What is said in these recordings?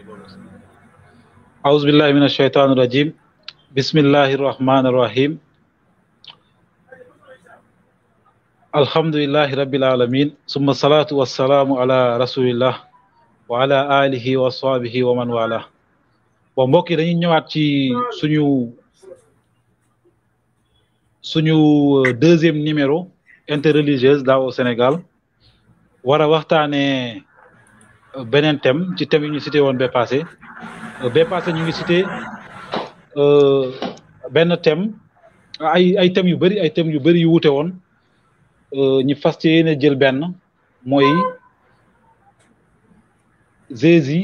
أعوذ بالله من الشيطان الرجيم بسم الله الرحمن الرحيم الحمد لله رب العالمين ثم الصلاة والسلام على رسول الله وعلى آله وصحبه ومن والاه bon mbokk yi dañuy ñëwaat ci suñu suñu deuxième numéro interreligieuse daaw au Sénégal war a waxtaanee beneen thème ci thème yi ñu cité woon ba passé ba passé ñu ngi cité benn thème ay ay thèmes yu bëri ay thèmes yu bëri yu wute woon ñu fas yéene jël benn mooy Jésus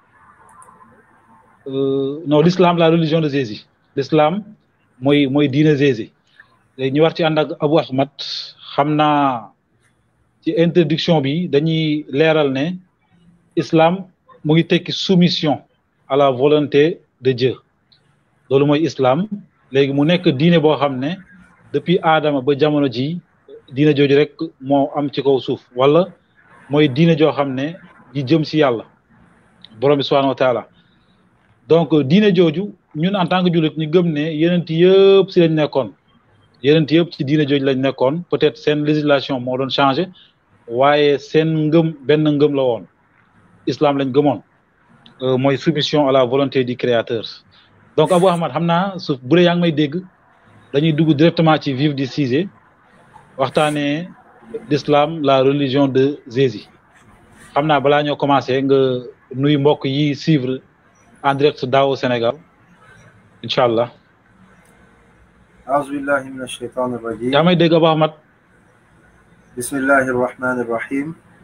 non l'islam la religion de Jésus l'islam mooy mooy diine Jésus léegi ñu war ci ànd ak Abou Ahmad xam naa ci introduction bi dañuy leeral ne islam mu ngi tekki soumission à la volonté de Dieu loolu mooy islam léegi mu nekk diine boo xam ne depuis Adama ba jamono ji diine jooju rek moo am ci kaw suuf wala mooy diine joo xam ne ji jëm si yàlla borom bi subhanahu wa taala donc diine jooju ñun en tant que jullit ñu gëm ne yeneen yëpp si lañ nekkoon yeneen yëpp ci diine jooju lañ nekkoon peut-être seen législation moo doon changé waaye seen ngëm benn ngëm la woon islam lañ gëmoon mooy soumission à la volonté du créateur donc Abou Ahmad xam naa su bu dee yaa ngi may dégg dañuy dugg directement ci vif du sujet waxtaanee l'islam la religion de Jésus xam naa balaa ñoo commencé nga nuy mbokk yi suivre en direct daaw Sénégal incha allah. أعوذ بالله من الشيطان الرجيم yaa may dégg Abou Ahmad بسم الله الرحمن الرحيم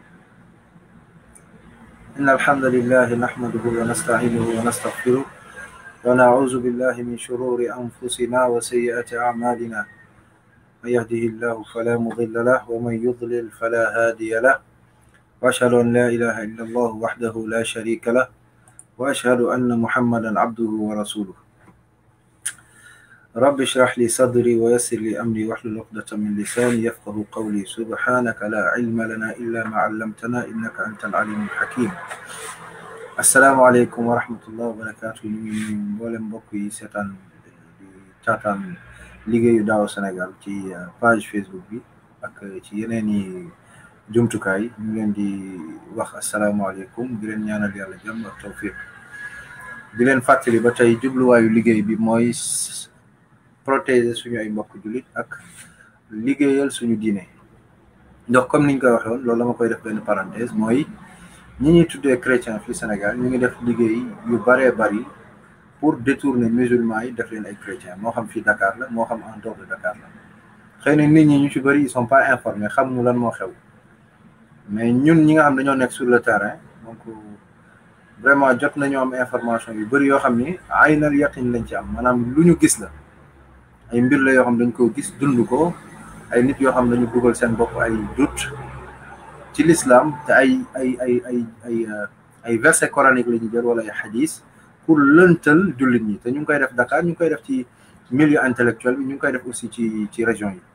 إن الحمد لله نحمده ونستعينه ونستغفره ونعوذ بالله من شرور أنفسنا وسيئات أعمالنا من يهده الله فلا مضل له ومن يضلل فلا هادي له وأشهد أن لا إله إلا الله وحده لا شريك له وأشهد أن محمدا عبده ورسوله رب اشرح لي صدري ويسر لي أمري واحلل عقدة من لساني يفقه قولي سبحانك لا علم لنا إلا ما علمتنا إنك أنت العليم الحكيم السلام عليكم ورحمة الله وبركاته ñu ngi nuyu mboolem mbokk yi seetaan di taataan liggéeyu daaw Sénégal ci page Facebook bi ak ci yeneen i jumtukaay ñu leen di wax asalaamaaleykum di leen ñaanal yàlla jàmm ak tawfiq di leen fàttali ba tey jubluwaayu liggéey bi mooy protéger suñu ay mbokk jullit ak liggéeyal suñu diine ndax comme niñ koy waxee woon loolu la ma koy def benn parenthèse mooy ñi ñuy tuddee chrétien fii Sénégal ñu ngi def liggéey yu baree bari pour détourner musulmans yi def leen ay chrétien moo xam fii Dakar la moo xam en dehors de Dakar la xëy na nit ñi ñu ci bëri ils sont pas informés xamuñu lan moo xew mais ñun ñi nga xam dañoo nekk sur le terrain donc vraiment jot nañu am information yu bëri yoo xam ni ay na yaqin lañ ci am maanaam lu ñu gis la ay mbir la yoo xam dañ ko gis dund ko ay nit yoo xam dañu dugal seen bopp ay doute ci l'islam te ay ay ay ay ay ay verset coranique la ñu jël wala ay xadis pour lëntal jullit ñi te ñu ngi koy def Dakar ñu ngi koy def ci milieu intellectuel bi ñu ngi koy def aussi ci ci région yi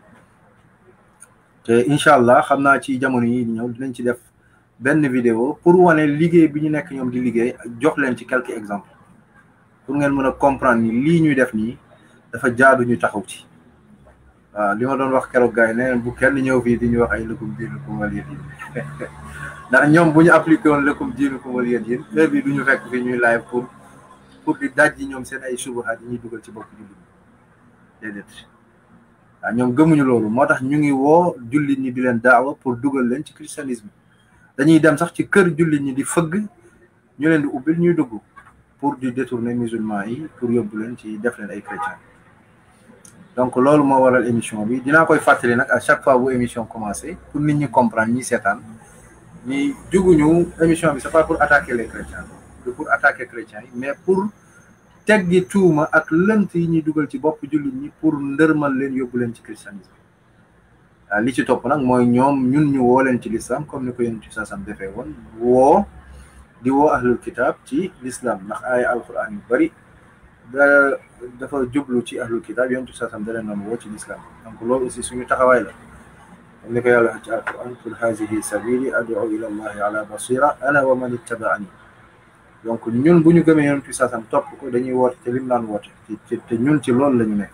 te incha allah xam naa ci jamono yi di ñëw dinañ ci def benn vidéo pour wane liggéey bi ñu nekk ñoom di liggéey jox leen ci quelques exemples pour ngeen mën a comprendre ni lii ñuy def nii dafa jaadu ñu taxaw ci waaw li ma doon wax keroog gars yi ne bu kenn ñëw fii di ñu wax ay lëkkum diinukum waliya diin ndax ñoom bu ñu appliqué woon lëkkum diinukum waliya diin heure bi du ñu fekk fii ñuy live pour pour di daj ji ñoom seen ay subuhaat yi ñuy dugal ci bopp jullit ñi déedéet waaw ñoom gëmuñu loolu moo tax ñu ngi woo jullit ñi di leen daawa pour dugal leen ci christianisme dañuy dem sax ci kër jullit ñi di fëgg ñu leen di ubbil ñuy dugg pour di détourner musulmans yi pour yóbbu leen ci def leen ay chrétiens donc loolu moo waral émission bi dinaa koy fàttali nag à chaque fois bu émission commencé pour nit ñi comprendre ñi seetaan ñi juguñu émission bi c'est pas pour attaquer les chrétiens du pour attaquer chrétiens yi mais pour teggi tuuma ak lënt yi ñuy dugal ci bopp jullit ñi pour ndërmal leen yóbbu leen ci christianisme waaw li ci topp nag mooy ñoom ñun ñu woo leen ci l'islam comme ni ko yéen ci sasam defee woon woo di woo ahlul kitab ci l'islam ndax ay alquran yu bari da dafa jublu ci ahlul kitab yéen ci sasam da leen doon woo ci l'islam donc loolu aussi suñu taxawaay la comme ni ko yàlla wax ci alquran qul hazihi sabili ad'u ila allahi ala basira ana wa man ittabaani donc ñun bu ñu gëmee yonent bi saasam topp ko dañuy woote te lim daan woote te te ñun ci loolu la ñu nekk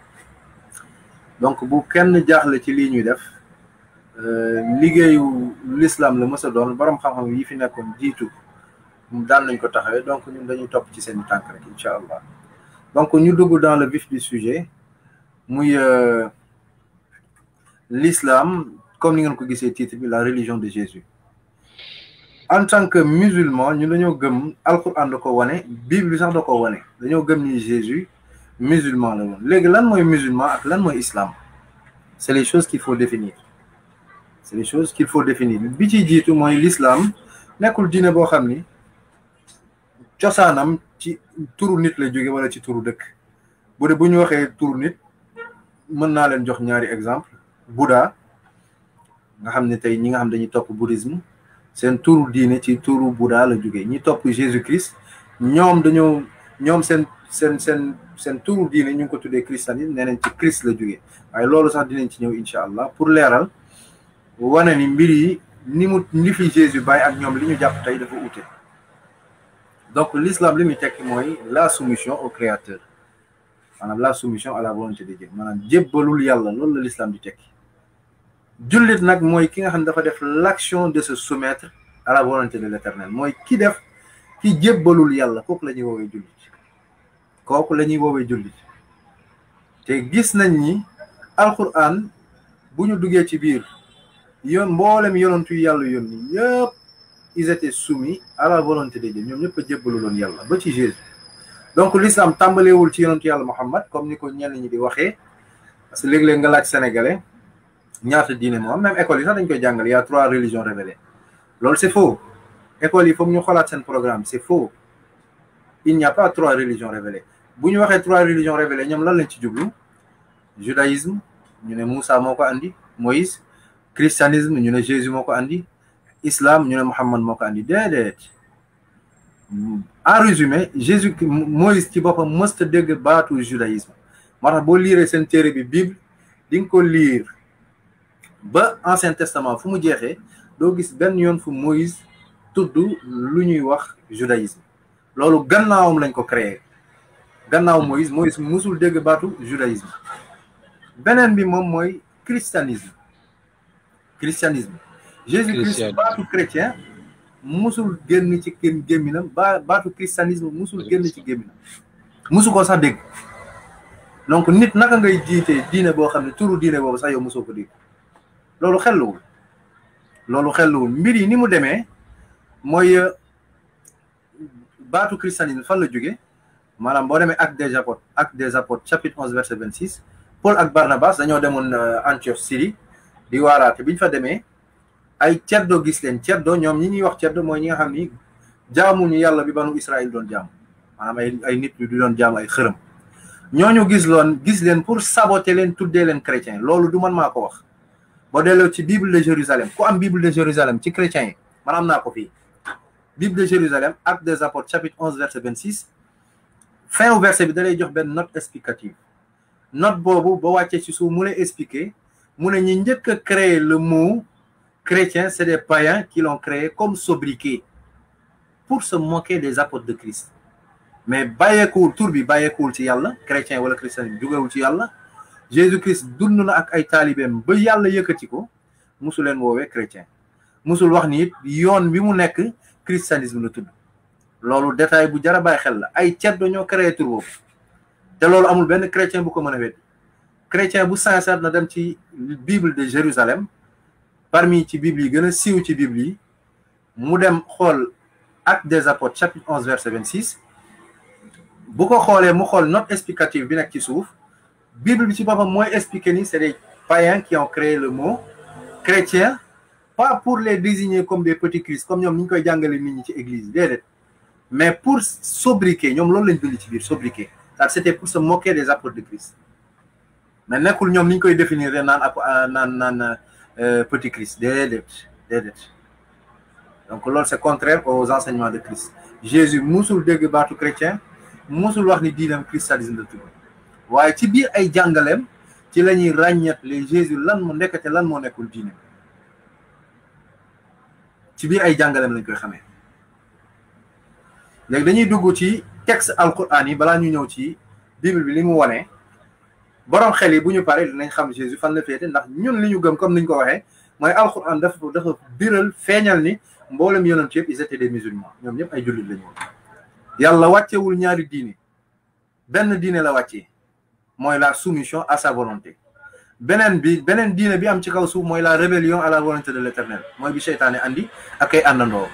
donc bu kenn jaaxle ci lii ñuy def liggéeyu l'islam la mës a doon borom xam-xam yi fi nekkoon jiitu daan nañ ko taxawee donc ñun dañuy topp ci seen tànk rek incha allah donc ñu dugg dans le vif du sujet muy l'islam comme ni ngeen ko gisee titre bi la religion de Jésus en tant que musulman ñu dañoo gëm alquran da ko wane bible bi sax da ko wane dañoo gëm ni Jésus musulman la woon léegi lan mooy musulman ak lan mooy islam c'est les choses qu'il faut définir c'est les choses qu'il faut définir bi ci jiitu mooy l'islam nekkul diine boo xam ni cosaanam ci turu nit la jóge wala ci turu dëkk bu dee bu ñu waxee turu nit mën naa leen jox ñaari exemple Bouddha nga xam ne tey ñi nga xam dañuy topp bouddhisme seen turu diine ci turu Bouddha la jógee ñi topp Jésus Christ ñoom dañoo ñoom seen seen seen seen turu diine ñu ngi ko tuddee christianisme nee nañ ci Christ la jógee waaye loolu sax dinañ ci ñëw incha allah pour leeral wane ni mbir yi ni mu li fi Jésus bàyyi ak ñoom li ñu jàpp tey dafa ute donc l'islam li muy tekki mooy la soumission au créateur maanaam la soumission à la volonté de Dieu maanaam jébbalul yàlla loolu la l'islam di tekki jullit nag mooy ki nga xam ne dafa def l'action de se soumettre à la volonté de l'éternel mooy ki def ki jébbalul yàlla kooku la ñuy woowee jullit kooku la ñuy woowee jullit te gis nañ ni alquran bu ñu duggee ci biir yoon mboolem yonantu yàlla yónni yëpp ils étaient soumis à la volonté de Dieu ñoom ñëpp a jébbaluloon yàlla ba ci Jésus donc l'islam tàmbaleewul ci yonantu yàlla Muhammad comme ni ko ñenn ñi di waxee parce que léeg-léeg nga laaj sénégalais ñaata diine moo am même école yi sax dañ koy jàngale y a trois religions révélées loolu c'est faux école yi foog ñu xoolaat seen programme c'est faux il n'y a pas trois religions révélées bu ñu waxee trois religions révélées ñoom lan lañ ci jublu judaïsme ñu ne Moussa moo ko andi Moïse christianisme ñu ne Jésus moo ko andi islam ñu ne Muhammad moo ko andi déedéet en résumé Jésus Moïse ci boppam mësta dégg baatu judaïsme moo tax boo liiree seen téere bi Bible di nga ko liir ba ancien testament fu mu jeexee doo gis benn yoon fu Moïse tudd lu ñuy wax judaïsme loolu gannaawam lañ ko créé gannaaw Moïse Moïse musul dégg baatu judaïsme beneen bi moom mooy christianisme christianisme Jésus Christ baatu chrétien musul génn ci kenn gémminam ba baatu christianisme musul génn ci gémminam musu ko sax dégg donc nit naka ngay jiitee diine boo xam ne turu diine boobu sax yow musoo ko dégg loolu xelluwul loolu xelluwul mbir yi ni mu demee mooy baatu christianisme fan la jóge maanaam boo demee acte des apôtres acte des apôtres chapitre onze verset vingt six Paul ak Barnabas dañoo demoon Antioche Syrie di waaraate bi ñu fa demee ay ceddo gis leen ceddo ñoom ñi ñuy wax ceddo mooy ñi nga xam ni jaamuñu yàlla bi banu Israël doon jaamu maanaam ay ay nit ñu di doon jaamu ay xërëm ñooñu gis loon gis leen pour saboter leen tuddee leen chrétien loolu du man maa ko wax boo delloo ci Bible de Jérusalem ku am Bible de Jérusalem ci chrétien yi man am naa ko fii Bible de Jérusalem acte des apôtres chapitre onze verset vingt six fin au verset bi da lay jox benn note explicative note boobu ba wàccee ci suuf mu lay expliquer mu ne ñi njëkk a créer le mot chrétien c'est des païens qui l'ont créé comme sobriquet pour se moquer des apôtres de Christ mais bàyyeekuwul tur bi bàyyeekuwul ci yàlla chrétien wala christian bi jugewul ci yàlla Jésus Christ dund na ak ay taalibeem ba yàlla yëkkati ko musu leen woowee chrétien musul wax ni it yoon bi mu nekk christianisme la tudd loolu détail bu jar a bàyyi xel la ay ceddo ñoo créé tur boobu te loolu amul benn chrétien bu ko mën a wedd chrétien bu sincère na dem ci Bible de Jérusalem parmi ci Bible yi gën a siiw ci Bible yi mu dem xool acte des apôtres chapitre onze verset vingt six bu ko xoolee mu xool note explicative bi nekk ci suuf Bible bi ci boppam mooy expliquer ni c'est des païens qui ont créé le mot chrétien pas pour les désigner comme des petits Christ comme ñoom ni ñu koy jàngale nit ñi ci église déedéet mais pour sobriquet ñoom loolu lañ bind ci biir sobriquet ça c'était pour se moquer des apôtres de Christ mais nekkul ñoom ni ñu koy définir naan ap naan naan petit Christ déedéet déedéet donc loolu c'est contraire aux enseignements de Christ Jésus musul dégg baatu chrétien musul wax ni diinam christianisme la tudd waaye ci biir ay jàngaleem ci la ñuy ràññet les Jésus lan mu nekkate lan moo nekkul diine ci biir ay jàngaleem lañ koy xamee léegi dañuy dugg ci texte alquran yi balaa ñu ñëw ci bible bi li mu wane borom xel yi bu ñu paree dinañ xam Jésus fan la féete ndax ñun li ñu gëm comme niñ ko waxee mooy alquran dafa dafa biral feeñal ni mboolem yonent yëpp ils étaient des musulmans ñoom ñëpp ay jullit la ñu yàlla wàccewul ñaari diine benn diine la wàccee mooy la soumission à sa volonté beneen bi beneen diine bi am ci kaw suuf mooy la rébellion à la volonté de l'éternel mooy bi seytaane andi ak ay àndandoo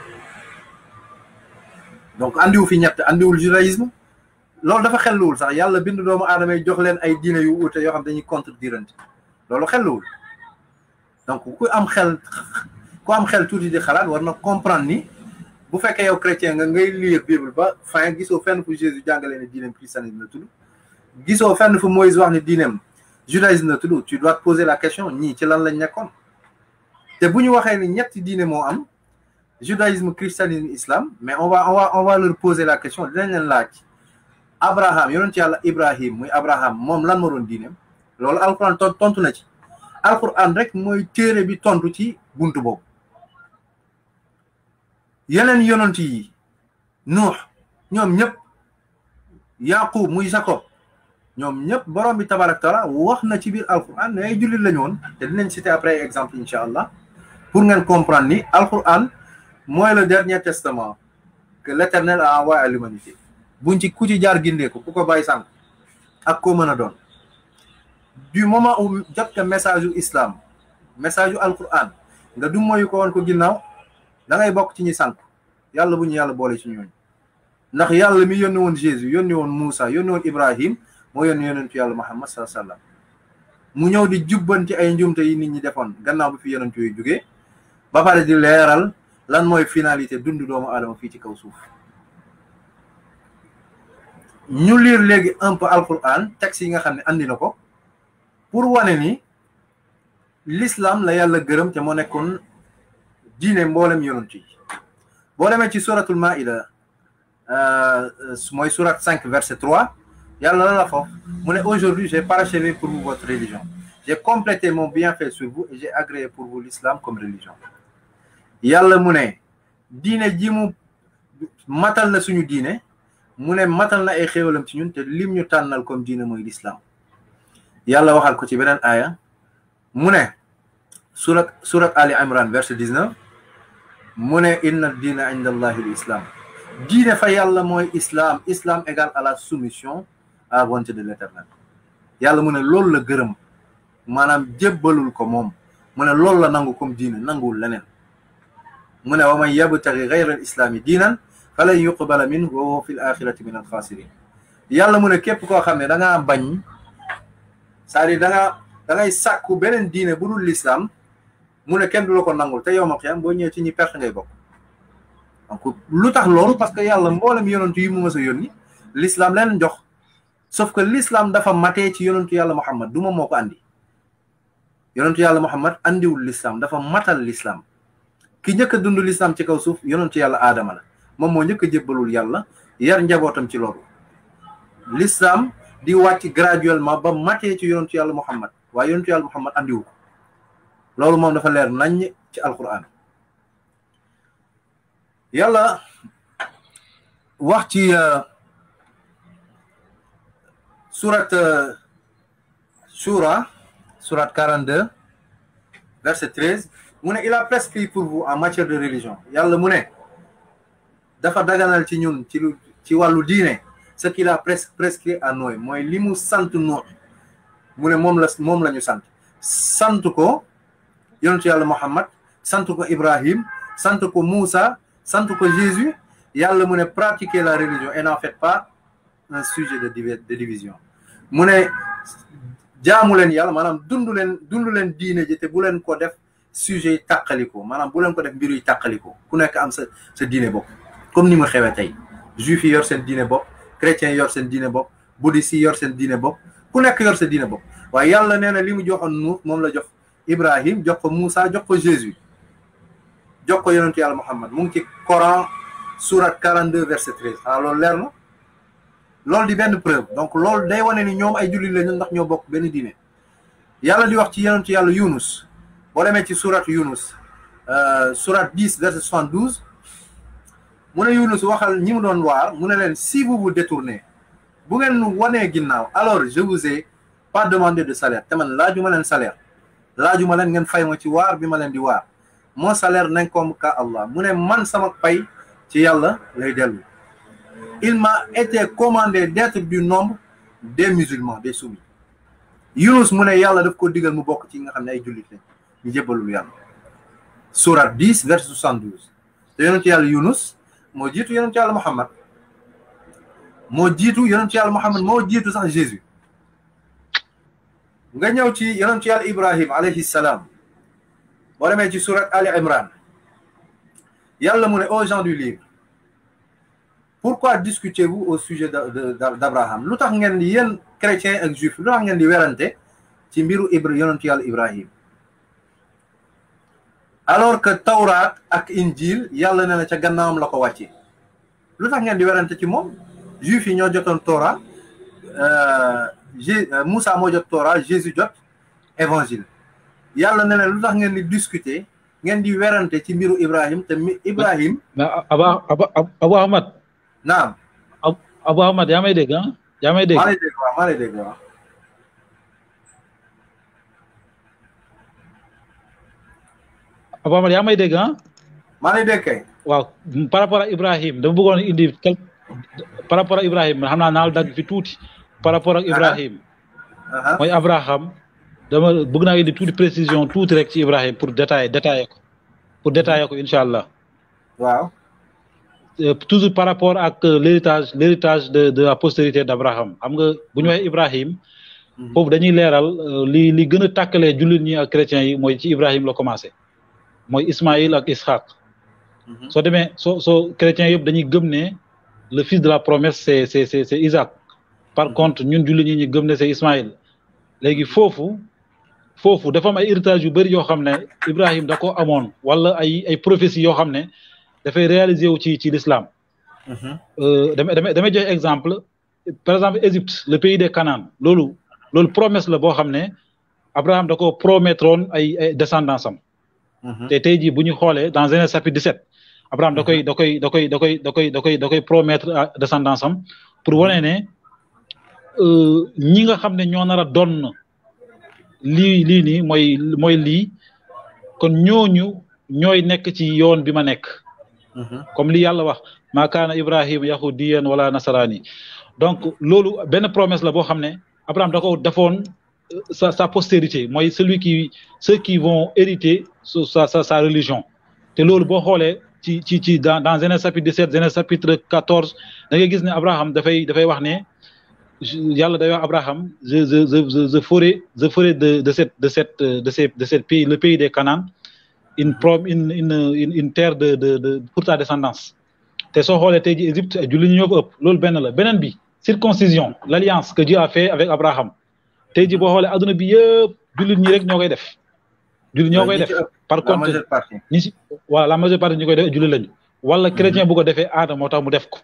donc andiwu fi ñett andiwul judaïsme loolu dafa xelluwul sax yàlla bind doomu aadama yi jox leen ay diine yu uute yoo xam dañuy contredirante loolu xelluwul donc ku am xel ku am xel tuuti di xalaat war na comprendre ni bu fekkee yow chrétien nga ngay lire bible ba fin gisoo fenn fu Jésus jàngalee ne diineem christianisme la tudd gisoo fenn fu Moïse wax ne diineem judaïsme la tudd tu dois te poser la question ñii ci lan lañ nekkoon te bu ñu waxee ni ñetti diine moo am judaïsme christianisme islam mais on va on va on va leur poser la question dinañ leen laaj Abraham yonent yàlla Ibrahim muy Abraham moom lan moo doon diineem loolu alquran tontu na ci alquran rek mooy téere bi tontu ci buntu boobu yeneen yonent yi Nuux ñoom ñëpp Yaqub muy Jacob ñoom ñëpp borom bi tabarak taala wax na ci biir alquran ne ay jullit lañu woon te dinañ citer après exemple incha allah pour ngeen comprendre ni alquran mooy le dernier testament que l'éternel a envoyé à l'humanité buñ ci ku ci jaar gindee ko ku ko bàyyi sànq ak koo mën a doon du moment où jot nga message yu islam message yu alquran nga du moyu ko woon ko ginnaaw da ngay bokk ci ñi sànq yàlla bu ñu yàlla boole ci ñooñu ndax yàlla mi yónni woon Jésus yónni woon Moussa yónni woon Ibrahim moo yónni yonentu yàlla Muhammad sallallahu alayhi wasallam mu ñëw di jubbanti ay njumte yi nit ñi defoon gannaaw bi fi yonentu yooyu jógee ba pare di leeral lan mooy finalité dund doomu aadama fii ci kaw suuf ñu lire léegi un peu alquran texte yi nga xam ne andi na ko pour wane ni l'islam la yàlla gërëm te moo nekkoon diine mboolem yonent yi boo demee ci suratul maida mooy surat 5 verset 3 yàlla la la foofu mu ne aujourd'hui j'ai parachevé pour vous votre religion j'ai complété mon bienfait sur vous et j'ai agréé pour vous l'islam comme religion yàlla mu ne diine ji mu matal na suñu diine mu ne matal na ay xéewalam ci ñun te lim ñu tànnal comme diine mooy l'islam yàlla waxal ko ci beneen aaya mu ne surat surat ali imran verset 19 mu ne inna diina inda allahi l'islam diine fa yàlla mooy islam islam égal à la soumission à la volonté de l'éternel yàlla mu ne loolu la gërëm maanaam jébbalul ko moom mu ne loolu la nangu comme diine nanguwul leneen mu ne wa man yabtaghi ghayra al islami diinan falan yuqbala minhu wa huwa fi l axirati min al xaasirin yàlla mu ne képp koo xam ne da ngaa bañ c'est-à-dire da ngaa da ngay sàkku beneen diine bu dul l'islam mu ne kenn du la ko nangul te yow ma xiyam boo ñëwee ci ñi perte ngay bokk donc lu tax loolu parce que yàlla mboolem yonantu yi mu mës a yónni l'islam leen jox sauf que l'islam dafa matee ci yonantu yàlla Muhammad du ma moo ko andi yonantu yàlla Muhammad andiwul l'islam dafa matal l'islam ki njëkk a dund l'islam ci kaw suuf yonantu yàlla aadama la moom moo njëkk a jébbalul yàlla yar njabootam ci loolu l'islam di wàcc graduellement ba matee ci yonantu yàlla Muhammad waaye yonantu yàlla Muhammad andiwu ko loolu moom dafa leer nañ ci alquran yàlla wax ci surat shura surat 42 verset 13 mu ne il a prescrit pour vous en matière de religion yàlla mu ne dafa daganal ci ñun ci lu ci wàllu diine ce qu'il a pres prescrit à Noé mooy li mu sant Nuux mu ne moom la moom la ñu sant sant ko yonentu yàlla Muhammad sant ko Ibrahim sant ko Moussa sant ko Jésus yàlla mu ne pratiquer la religion et n'en faites pas un sujet de de division mu ne jaamu leen yàlla maanaam dundu leen dundu leen diine ji te bu leen ko def sujet yi tàqaliko maanaam bu leen ko def mbiru yi tàqaliko ku nekk am sa sa diine bopp comme ni mu xewee tey juif yi yor seen diine bopp chrétiens yor seen diine bopp bouddhiste yi yor seen diine bopp ku nekk yor sa diine bopp waaye yàlla nee na li mu joxoon Nuux moom la jox Ibrahim jox ko Moussa jox ko Jésus jox ko yonentu yàlla Muhammad mu ngi ci Coran surat 42 verset 13 xanaa loolu leer na loolu di benn preuve donc loolu day wane ni ñoom ay jullit lañu ndax ñoo bokk benn diine yàlla di wax ci yonentu yàlla Yunus boo demee ci surat Yunus surat 10 verset 72 mu ne Yunus waxal ñi mu doon waar mu ne leen si vous vous détournez bu ngeen wanee ginnaaw alors je vous ai pas demandé de salaire te man laajuma leen salaire laajuma leen ngeen fay ma ci waar bi ma leen di waar mon salaire n'incombe qu'à Allah mu ne man sama pay ci yàlla lay dellu il m'a été commandé d'être du nombre des musulmans des soumis Yunus mu ne yàlla daf ko digal mu bokk ci nga xam ne ay jullit lañ ñu jébbalul yàlla surat 10 verset 72 te yonent yàlla Yunus moo jiitu yonent yàlla Muhammad moo jiitu yonent yàlla Muhammad moo jiitu sax Jésus nga ñëw ci yonent yàlla Ibrahim alayhi salaam boo demee ci surat Ali Imran yàlla mu ne aux gens du livre pourquoi discutez-vous au sujet d'Abraham lu tax ngeen di yéen chrétiens ak juifs lu tax ngeen di werante ci mbiru Ibra yonent yàlla Ibrahim alors que Tawraat ak Injil yàlla ne na ca gannaawam la ko wàcce lu tax ngeen di werante ci moom juifs yi ñoo jotoon Torah Moussa moo jot Torah Jésus jot évangile yàlla ne na lu tax ngeen di discuter ngeen di werante ci mbiru Ibrahim te mi Ibrahim. mais Aba Aba Abu Ahmad. naam. Abu Ahmad yaa may dégg ah. yaa may dégg maa lay dégg waaw maa lay dégg waaw. Abu Ahmad yaa may dégg ah. maa lay dégg kay. waaw par rapport ak Ibrahim dama bëggoon indi quelque par rapport ak Ibrahim xam naa naal dagg fi tuuti. par rapport ak Ibrahim. mooy Abraham. dama bëgg naa indi tuuti précision tuuti rek ci Ibrahim pour détailler détailler ko pour détailler ko incha allah. waaw. toujours par rapport ak l'héritage l'héritage de de la postérité d'Abraham xam nga bu ñu waxee Ibrahim. foofu dañuy leeral li li gën a tàkkalee jullit ñi ak chrétiens yi mooy ci Ibrahim la commencé. mooy Ismaïl ak Ishaq. soo demee soo soo chrétiens yëpp dañuy gëm ne le fils de la promesse c'est c'est c'est c'est Isaac. par contre ñun jullit ñi ñu gëm ne c'est Ismaïl. léegi foofu. foofu dafa am ay héritage yu bëri yoo xam ne Ibrahim da ko amoon wala ay ay prophéties yoo xam ne dafay réaliser wu ci ci l'islam damay damay damay joxe exemple par exemple Égypte le pays des Canaan loolu loolu promesse la boo xam ne Abraham da ko promettroon ay ay descendance am te tey jii bu ñu xoolee dans Genèse chapitre 17 Abraham da koy da koy da koy da koy da koy da koy da koy promettre descendance am pour wane ne ñi nga xam ne ñoo nar a doon lii lii nii mooy mooy lii kon ñooñu ñooy nekk ci yoon bi ma nekk comme li yàlla wax maa kaana ibrahim yahudiyan wala nasarani donc loolu benn promesse la boo xam ne Abraham da ko defoon sa sa postérité mooy celui qui ceux qui vont hériter sa sa sa religion te loolu boo xoolee ci ci ci dans dans Genèse chapitre 17 Genèse chapitre 14 da ngay gis ne Abraham dafay dafay wax ne yàlla day wax Abraham je je je je ferai je ferai de de cette de cette de ces de cette pays le pays des Canaan une prom une une une terre de de de pour ta descendance te soo xoolee tey ji Égypte julli ñu ñoo ko ëpp loolu benn la beneen bi circoncision l'alliance que Dieu a fait avec Abraham tey ji boo xoolee adduna bi yëpp jullit ñi rek ñoo koy def jullit ñoo koy def par contre ñi si voilà la majeure partie ñu koy def jullit lañu wala chrétien bu ko defee aada moo tax mu def ko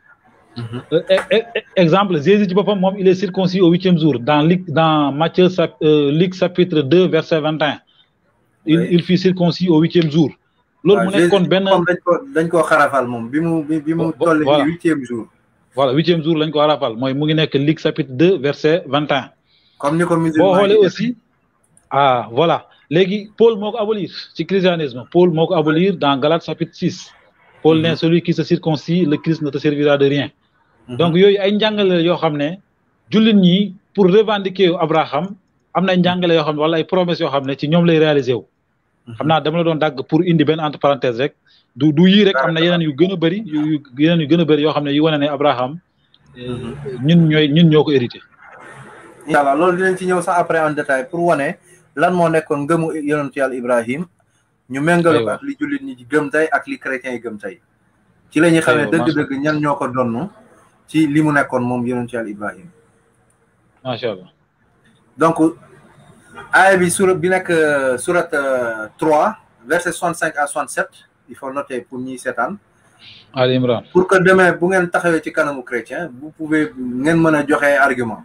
exemple Jésus ci boppam moom il est circoncis au huitième jour dans Luc dans Matthieu Luc chapitre deux verset vingt et un il il fut circoncis au huitième jour. loolu mu nekkoon benn dañ ko dañ koo xarafal moom bi mu bi mu toll ci huitième jour. voilà huitième jour lañ ko xarafal mooy mu ngi nekk Luc chapitre deux verset vingt et un. comme ni ko musulman boo xoolee aussi ah voilà léegi Paul moo ko abolir ci christianisme Paul moo ko abolir dans Galates chapitre six. Paul ne celui qui se circoncis le Christ ne te servira de rien. donc yooyu ay njàngale yoo xam ne jullit ñi pour revendiquer Abraham am na njàngale yoo xam ne wala ay promesses yoo xam ne ci ñoom lay réaliser wu. xam naa dama la doon dagg pour indi benn entre parenthèse rek du du yii rek am na yeneen yu gën a bëri yu yeneen yu gën a bëri yoo xam ne yu wane ne Abraham ñun ñooy ñun ñoo ko hérité. incha allah loolu dinañ ci ñëw sax après en détail pour wane lan moo nekkoon ngëmu yonentu yàlla Ibrahim ñu méngale ko ak li jullit ñi gëm tey ak li chrétiens yi gëm tey. ci la ñuy xamee dëgg-dëgg ñan ñoo ko donnu ci li mu nekkoon moom yonentu yàlla Ibrahim. macha allah. donc aaya bi surat bi nekk surat 3 verset 65 à 67 il faut noter pour ñi seetaan. Ali Imran. pour que demain bu ngeen taxawee ci kanamu chrétien vous pouvez ngeen mën a joxe argument.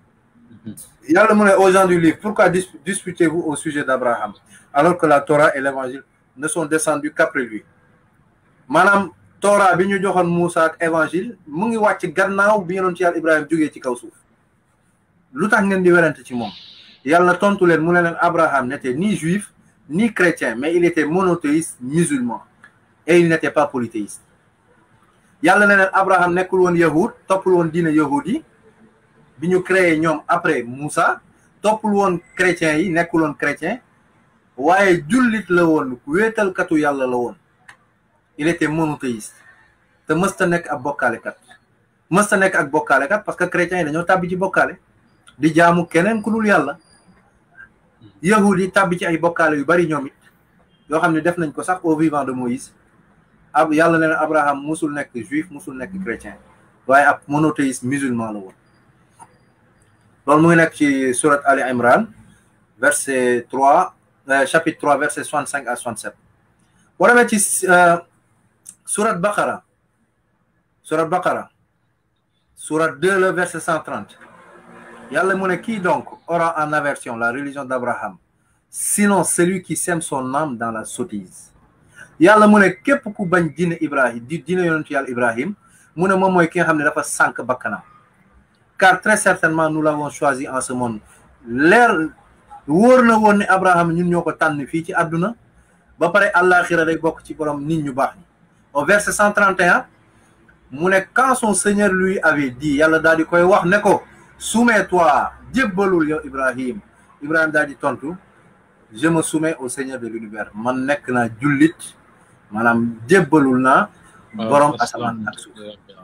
yàlla mu ne aux gens du livre pourquoi disputez-vous au sujet d'Abraham alors que la Torah et l'évangile ne sont descendus qu'après lui maanaam Torah bi ñu joxoon Moussa ak évangile mu ngi wàcc gannaaw bi yonent yàlla Ibrahima jógee ci kaw suuf lu tax ngeen di werante ci moom yàlla tontu leen mu ne leen Abraham n'était ni juif ni chrétien mais il était monothéiste musulman et il n'était pas polythéiste yàlla ne leen Abraham nekkul woon yahud toppul woon diine yahud yi bi ñu créé ñoom après Moussa toppul woon chrétien yi nekkul woon chrétien waaye jullit la woon wéetalkatu yàlla la woon il était monothéiste te mësta nekk ab bokkaalekat mësta nekk ak bokkaalekat parce que chrétiens yi dañoo tàbbi ci bokkaale di jaamu keneen ku dul yàlla yahud yi tàbbi ci ay bokkaale yu bari ñoom it yoo xam ne def nañ ko sax au vivant de Moïse ab yàlla ne leen Abraham musul nekk juif musul nekk chrétien waaye ab monothéiste musulman la woon loolu mu ngi nekk ci surat Ali Imran verset 3 chapitre 3 verset 65 à 67 boo demee ci surat Baqara surat Baqara surat 2 le verset 130 yàlla mu ne qui donc aura en aversion la religion d'Abraham sinon celui qui sème son âme dans la sottise yàlla mu ne képp ku bañ diine Ibrahim di diine yonentu yàlla Ibrahim mu ne moom mooy ki nga xam ne dafa sànq bakkanam car très certainement nous l'avons choisi en ce monde leer wóor na woon ne Abraham ñun ñoo ko tànn fii ci àdduna ba pare àllaaxira day bokk ci borom nit ñu baax ñi au verset 131 mu ne quand son seigneur lui avait dit yàlla daal di koy wax ne ko soumets-toi jébbalul yow Ibrahim Ibrahim daal di tontu je me soumets au seigneur de l'univers man nekk naa jullit maanaam jébbalul naa borom asamaan ak suuf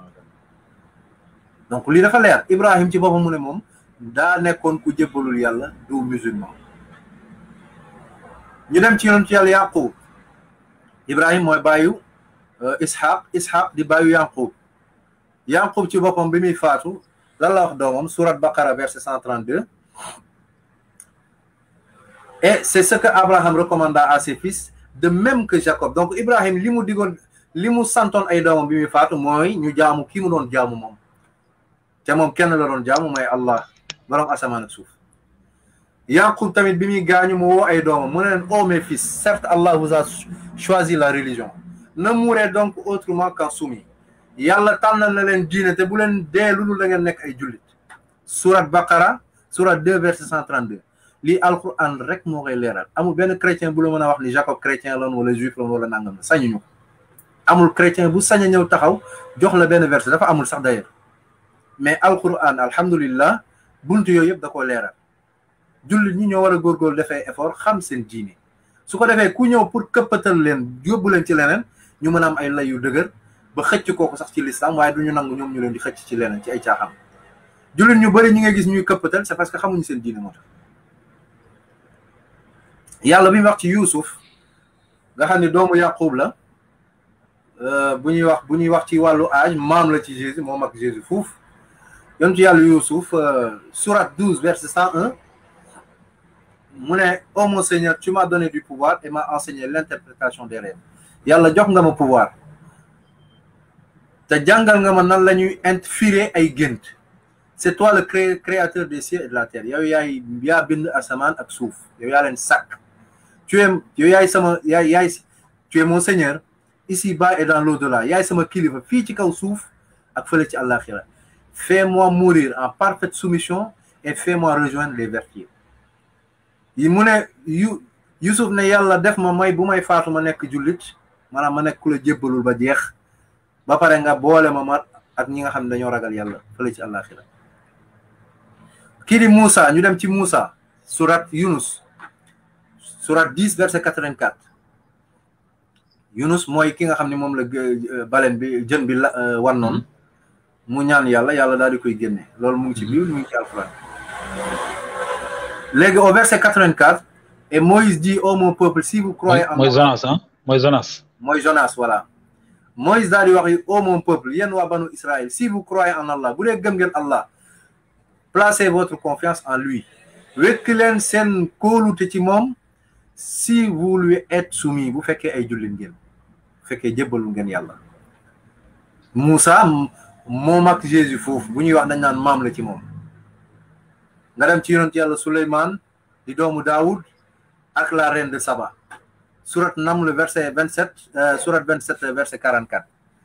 donc lii dafa leer Ibrahim ci boppam mu ne moom daa nekkoon ku jébbalul yàlla du musulman ñu dem ci yoon ci yàlla Yaqub Ibrahim mooy bàyyu Ishaq Ishaq di bàyyu Yaqub Yaqub ci boppam bi muy faatu lan la wax doomam surat Baqara verset 132 et c'est ce que Abraham recommanda à ses fils de même que Jacob donc Ibrahim li mu digoon li mu santoon ay doomam bi muy faatu mooy ñu jaamu kii mu doon jaamu moom te moom kenn la doon jaamu mooy Allah borom asamaan ak suuf Yaqub tamit bi muy gaañu mu woo ay doomam mu ne leen oh mes fils certes Allah vous a choisi la religion ne mourez donc autrement qu'en soumis yàlla tànnal na leen diine te bu leen dee lulu da ngeen nekk ay jullit surat Baqara surat 2 verset 132 lii alquran rek moo koy leeral amul benn chrétien bu la mën a wax ni Jacob chrétien loon wala juif loon wala nangam la sañuñu amul chrétien bu sañ a ñëw taxaw jox la benn verset dafa amul sax d'ailleurs mais alquran alhamdulillah buntu yooyu yëpp da koo leeral jullit ñi ñoo war a góorgóorlu defee effort xam seen diine su ko defee ku ñëw pour këppatal leen yóbbu leen ci leneen ñu mën a am ay lay yu dëgër ba xëcc kooku sax ci lislam waaye du ñu nangu ñoom ñu leen di xëcc ci leneen ci ay caaxam jullit ñu bëri ñi nga gis ñuy këppatal c'est parce que xamuñu seen diine moo tax yàlla bi mu wax ci Yuusuf nga xam ne doomu Yaqub la bu ñuy wax bu ñuy wax ci wàllu âge maam la ci Jésus moom ak Jésus fuuf yontu yàlla Yuusuf surat 12 verset 101 mu ne ô mon Seigneur tu m'as donné du pouvoir et m'as enseigné l'interprétation des rêves yàlla jox nga ma pouvoir te jàngal nga ma nan la ñuy infirer ay gént c'est toi le cré créateur des cieux et de la terre yow yaay yaa bind asamaan ak suuf yow yaa leen sàkk tu es yow yaay sama yaay yaay tu es mon Seigneur ici-bas et dans l'au-delà yaay sama kilifa fii ci kaw suuf ak fële ci àllaaxira fais-moi mourir en parfaite soumission et fais-moi rejoindre les vertus yi mu ne yu Yusuf ne yàlla def ma may bu may faatu ma nekk jullit maanaam ma nekk ku la jébbalul ba jeex ba pare nga boole ma ma ak ñi nga xam ne dañoo ragal yàlla fële ci àllaaxira kii di Moussa ñu dem ci Moussa surat Yunus surat 10 verset 84 Yunus mooy ki nga xam ne moom la balen bi jën bi la wan noonu mu ñaan yàlla yàlla daal di koy génne loolu mu ngi ci Bible mu ngi ci alquran léegi au verset 84 et Moïse dit ô mon peuple si vous croyez en mooy Jonas ah mooy Jonas mooy Jonas voilà Moïse daal di wax ô mon peuple yéen waa banu Israël si vous croyez en Allah bu dee gëm ngeen Allah placez votre confiance en lui wekk leen seen kóolute ci moom si vous lui êtes soumis bu fekkee ay jullit ngeen bu fekkee jébbalu ngeen yàlla Moussa moom ak Jésus foofu bu ñuy wax dañ naan maam la ci moom nga dem ci yonent yàlla Souleymane di doomu Daoud ak la reine de Saba surat Naml verset 27 surat 27 verset 44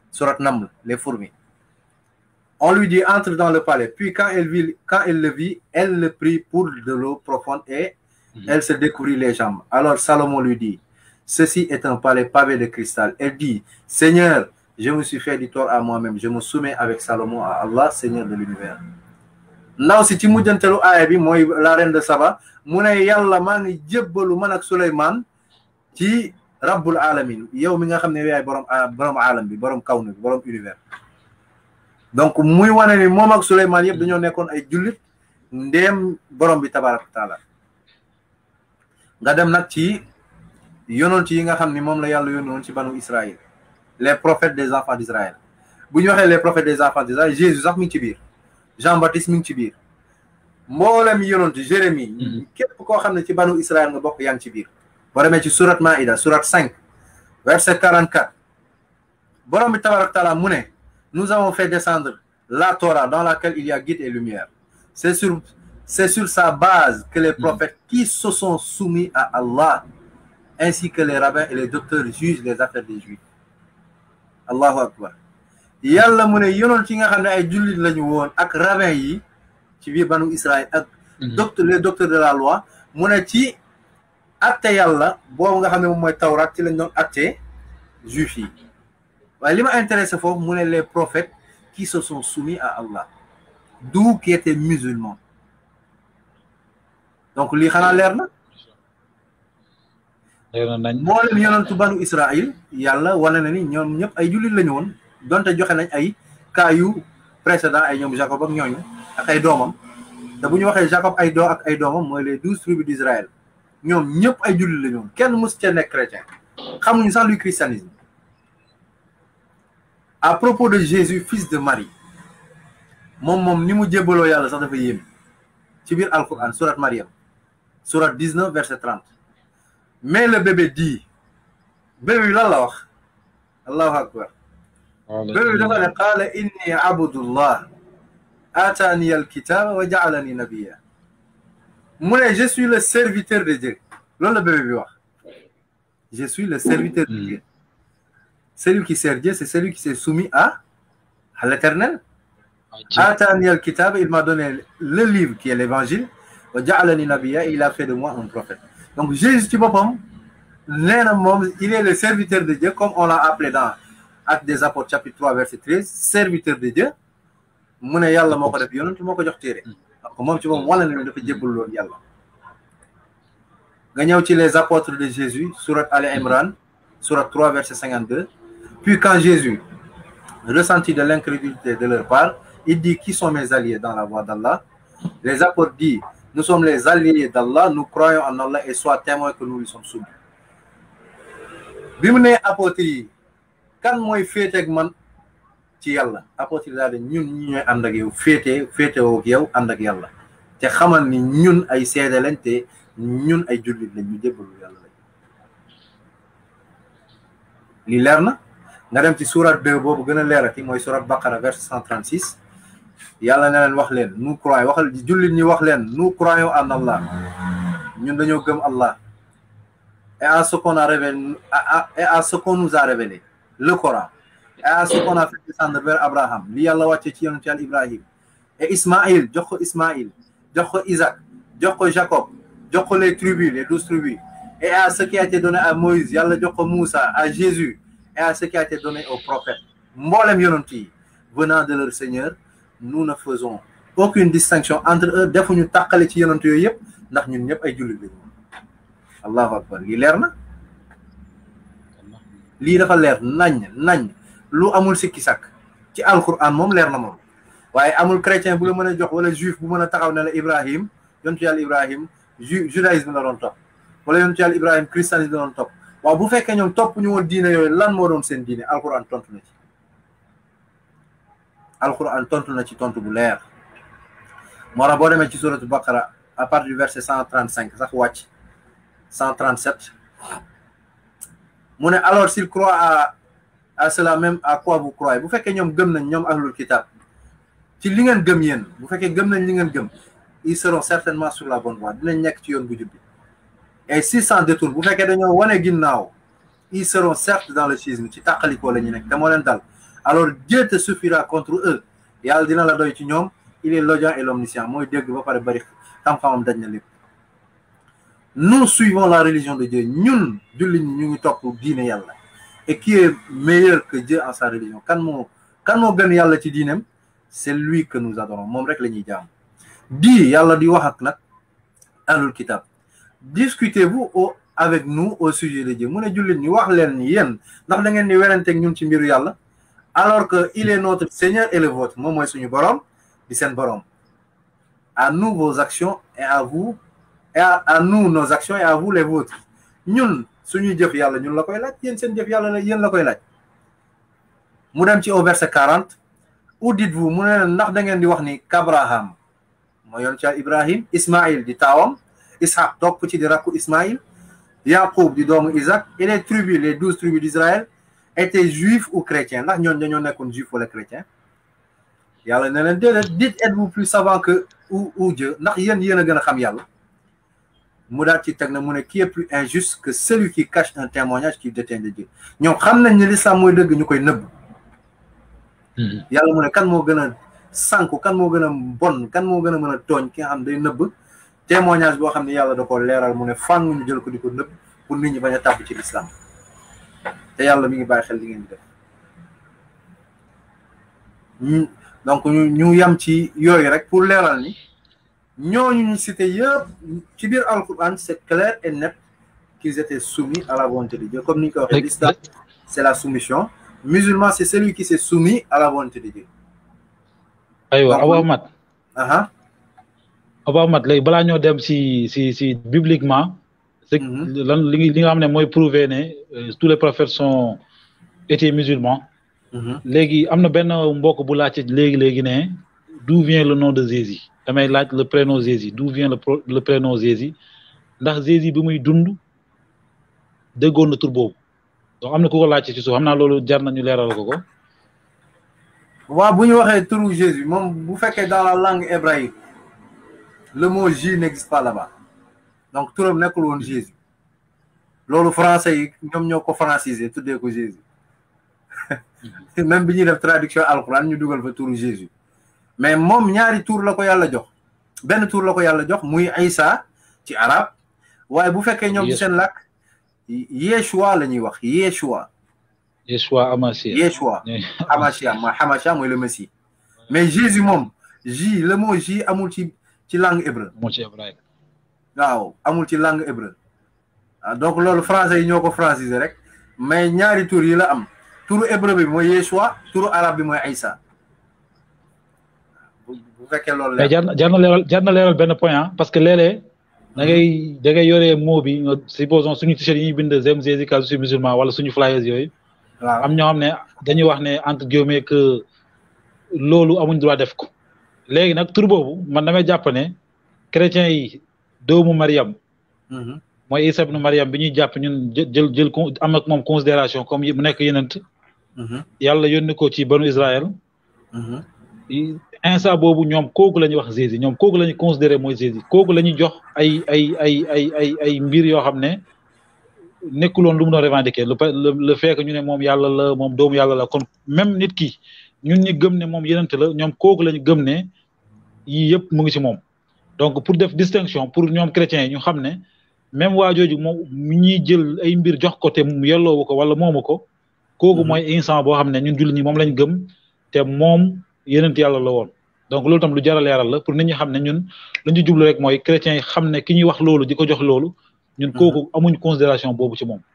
Surat Naml, les fourmis. On lui dit entre dans le palais. Puis quand elle, vit, quand elle le vit, elle le prit pour de l'eau profonde et elle se découvrit les jambes. Alors Salomon lui dit, ceci est un palais pavé de cristal. Elle dit, Seigneur, je me suis fait du tort à moi-même. Je me soumets avec Salomon à Allah, Seigneur de l'univers. ndaw si ci mujjantelu aaya bi mooy la reine de Saba mu ne yàlla maa ngi jébbalu man ak Souleymane ci rabbul alamin yow mi nga xam ne yaay borom borom alam bi borom kawnu bi borom univers donc muy wane ni moom ak Souleymane yëpp dañoo nekkoon ay jullit ndéem borom bi tabaraka taala nga dem nag ci yonent yi nga xam ni moom la yàlla yónni woon ci banu Israël les prophètes des enfants d'Israël bu ñu waxee les prophètes des enfants d'Israël Jésus sax mi ngi ci biir Jean-Baptiste mi ngi ci biir mboolem yonent Jérémie képp koo xam ne ci banu Israël nga bokk yaa ngi ci biir boo demee ci surat Maïda surat 5 verset 44 borom bi tabaraka taala mu ne nous avons fait descendre la Torah dans laquelle il y a guide et lumière c'est sur c'est sur sa base que les prophètes qui se sont soumis à Allah ainsi que les rabbins et les docteurs jugent les affaires des juifs allahu akbar yàlla mu ne yonent yi nga xam ne ay jullit lañu woon ak rabbin yi ci biir banu Israël ak docteur les docteurs de la loi mu ne ci atte yàlla boobu nga xam ne moom mooy tawraat ci lañ doon atte juif yi waaye li ma intéressé foofu mu ne les prophètes qui se sont soumis à Allah d'où qui étaient musulmans donc lii xanaa leer na moo leen yonentu banu Israël yàlla wane na ni ñoom ñëpp ay jullit lañu woon donte joxe nañ ay cas yu précédent ay ñoom Jacob ak ñooñu ak ay doomam te bu ñu waxee Jacob ay doo ak ay doomam mooy les douze tribus d'Israël ñoom ñëpp ay jullit lañu woon kenn mës ca nekk chrétien xamuñu sax luy christianisme à propos de Jésus fils de Marie moom moom ni mu jébbaloo yàlla sax dafa yéeme ci biir Alquran surat Mariam surat 19 verset 30 mais le bébé dit bébé bi lan la wax allahu akbar bébé bi dafa ne qaala inni abdullah atani alkitaba wa jaalani nabiya mu ne je suis le serviteur de Dieu loolu la bébé bi wax je suis le serviteur de Dieu celui qui sert Dieu c'est celui qui s'est soumis à à l'éternel atani alkitaba il m'a donné le livre qui est l'évangile wa jaalani nabiya et il a fait de moi un prophète donc Jésus ci boppam nee na moom il est le serviteur de Dieu comme on l'a appelé dans Actes des Apôtres chapitre 3 verset 13 serviteur de Dieu mu ne yàlla moo ko def yonent moo ko jox téere donc moom ci moom wala na dafa jébbal loon yàlla nga ñëw ci les apôtres de Jésus surat Ali Imran surat 3 verset 52 puis quand Jésus ressentit de l'incrédulité de leur part il dit qui sont mes alliés dans la voie d'Allah les apôtres disent nous sommes les alliés d'Allah nous croyons en Allah et sois témoin que nous lui sommes soumis bi mu nee apôtres yi kan mooy féeteeg man ci yàlla apôtres yi daal de ñun ñi ñooy ànd ak yow féete féetewoo ak yow ànd ak yàlla te xamal ni ñun ay seede lañ te ñun ay jullit lañ ñu jébbalu yàlla lañ lii leer na nga dem ci surat 2 boobu gën a leerati mooy surat Baqara verset 136 yàlla na leen wax leen nous croyons waxal jullit ñi wax leen nous croyons en Allah ñun dañoo gëm Allah et à ce qu'on a révélé et à ce qu'on nous a révélé le Coran et à ce qu'on a fait descendre vers Abraham li yàlla wàcce ci yonent Yàlla Ibrahim et Ismaïl jox ko Ismaïl jox ko Isaac jox ko Jacob jox ko les tribus les douze tribus et à ce qui a été donné à Moïse yàlla jox ko Moussa à Jésus et à ce qui a été donné aux prophètes mboolem yonent yi venant de leur Seigneur nous ne faisons aucune distinction entre eux defuñu tàqale ci yonent yooyu yëpp ndax ñun ñëpp ay jullit lañu allahu akbar lii leer na lii dafa leer nañ nañ lu amul sikki sàkk ci alquran moom leer na moom waaye amul chrétien bu la mën a jox wala juif bu mën a taxaw ne la Ibrahim yontu yàlla Ibrahim ju judaïsme la doon topp wala yontu yàlla Ibrahim christianisme la doon topp waaw bu fekkee ñoom topp ñu woon diine yooyu lan moo doon seen diine alquran tontu na ci alquran tontu na ci tontu bu leer moo tax boo demee ci suratu baqara à partir du verset cent trente cinq sax wàcc cent trente sept mu ne alors s'il croit à à cela même à quoi vous croyez bu fekkee ñoom gëm nañ ñoom ahlul kitab ci li ngeen gëm yéen bu fekkee gëm nañ li ngeen gëm ils seront certainement sur la bonne voie dinañ nekk ci yoon bu jub bi et s'ils s'en détournent bu fekkee dañoo wane ginnaaw ils seront certes dans le schisme ci tàqalikoo la ñu nekk te moo leen dal alors Dieu te suffira contre eux yàlla dina la doy ci ñoom il est l'audient et l'omniscient mooy dégg ba pare bari xam-xamam daj na lépp nous suivons la religion de Dieu ñun jullit ñi ñu ngi topp diine yàlla et qui est meilleur que Dieu en sa religion kan moo kan moo gën yàlla ci diineem c'est lui que nous adorons moom rek la ñuy jaam di yàlla di wax ak nag ahlul kitab discutez-vous au avec nous au sujet de Dieu mu ne jullit ñi wax leen ni yéen ndax da ngeen di weranteeg ñun ci mbiru yàlla alors que il est notre Seigneur et le vôtre moom mooy suñu borom di seen borom à nous vos actions et à vous et à, à nous nos actions et à vous les vôtres ñun suñuy jëf yàlla ñun la koy laaj yéen seen jëf yàlla la yéen la koy laaj mu dem ci au verset 40 où dites-vous mu ne ndax da ngeen di wax ni Kabraham moo yoon ci Ibrahim Ismaïl di taawam Ishaq topp ci di rakku Ismaïl Yaqub di doomu Isaac et les tribus les douze tribus d'Israël étaient juifs ou chrétiens ndax ñoon dañoo nekkoon juif wala chrétien yàlla ne leen déedéet dites êtes-vous plus savant que ou ou Dieu ndax yéen yéen a gën a xam yàlla mu daal ci teg na mu ne qui est plus injuste que celui qui cache un témoignage qui détient de Dieu ñoom xam nañ ne l'islam mooy dëgg ñu koy nëbb yàlla mu ne kan moo gën a sànku kan moo gën a bon kan moo gën a mën a tooñ ki nga xam day nëbb témoignage boo xam ne yàlla da ko leeral mu ne fàng ñu jël ko di ko nëbb pour nit ñi bañ a tàbb ci l'islam te yàlla mi ngi bàyyi xel li ngeen di def donc ñu ñu yam ci yooyu rek pour leeral ni ñooñu ñu cité yëpp ci biir alquran c'est clair et net qu'ils étaient soumis à la volonté de Dieu comme ni ñu ko waxee l'islam c'est la soumission musulman c'est celui qui s'est soumis à la volonté de Dieu aywa Abou Ahmad aha Abou Ahmad léegi balaa ñoo dem si si si bibliquement c'est lan li li nga xam ne mooy prouver ne tous les prophètes sont étaient musulmans léegi am na benn mbokk bu laajte léegi léegi ne d'où vient le nom de Jésus damay laaj le prénom Jésus d'où vient le le prénom Jésus ndax Jésus bi muy dund déggoon na tur boobu donc am na ku ko laajte ci suuf xam naa loolu jar nañu leeral ko ko. waaw bu ñu waxee turu Jésus moom bu fekkee dans la langue hébraïque le mot J n'existe pas là-bas donc turam nekkul woon Jésus loolu français yi ñoom ñoo ko francisé tuddee ko Jésus même bi ñuy def traduction alxuraan ñu dugal fa turu Jésus mais moom ñaari tur la ko yàlla jox benn tur la ko yàlla jox muy Isa ci arab waaye bu fekkee ñoom ci seen làkk Yeshua la ñuy wax Yeshua Yeshua Amashia Yeshua Amashia mooy Hamashia mooy le Messie mais Jésus moom J le mot J amul ci ci langue hébreu moo ci hébraïque waaw amul ci langue hébreu donc loolu français yi ñoo ko francisé rek mais ñaari tur yi la am turu hébreu bi mooy Yeshua turu arabe bi mooy Isa bu fekkee loolu mais jar na jar na leeral jar na leeral benn point ah parce que léeg-léeg da ngay da ngay yoree mot bi nga supposons suñu t-shirt yi ñuy bind J'aime Jésus car je suis musulman wala suñu flyers yooyu waaw am ñoo xam ne dañuy wax ne entre guillemets que loolu amuñ droit def ko léegi nag tur boobu man damay jàpp ne chrétiens yi doomu Mariam mooy Isa ibnu Mariam bi ñuy jàpp ñun jël jël am ak moom considération comme mu nekk yenent yàlla yónni ko ci banu Israël instant boobu ñoom kooku la ñuy wax Jésus ñoom kooku la ñuy considéré mooy Jésus kooku la ñuy jox ay ay ay ay ay ay mbir yoo xam ne nekkuloon lu mu doon revendiquer le le fait que ñu ne moom yàlla la moom doomu yàlla la kon même nit ki ñun ñi gëm ne moom yenent la ñoom kooku la ñu gëm ne yii yëpp mu ngi ci moom donc pour def distinction pour ñoom chrétiens yi ñu xam ne même waa jooju moom ñuy jël ay mbir jox ko te mu yelloowu ko wala moomu ko kooku mooy instant boo xam ne ñun jullit ñi moom lañ gëm te moom yenent yàlla la woon donc loolu tam lu jar a leeral la pour nit ñi xam ne ñun lu ñu jublu rek mooy chrétiens yi xam ne ki ñuy wax loolu di ko jox loolu ñun kooku amuñ considération boobu ci moom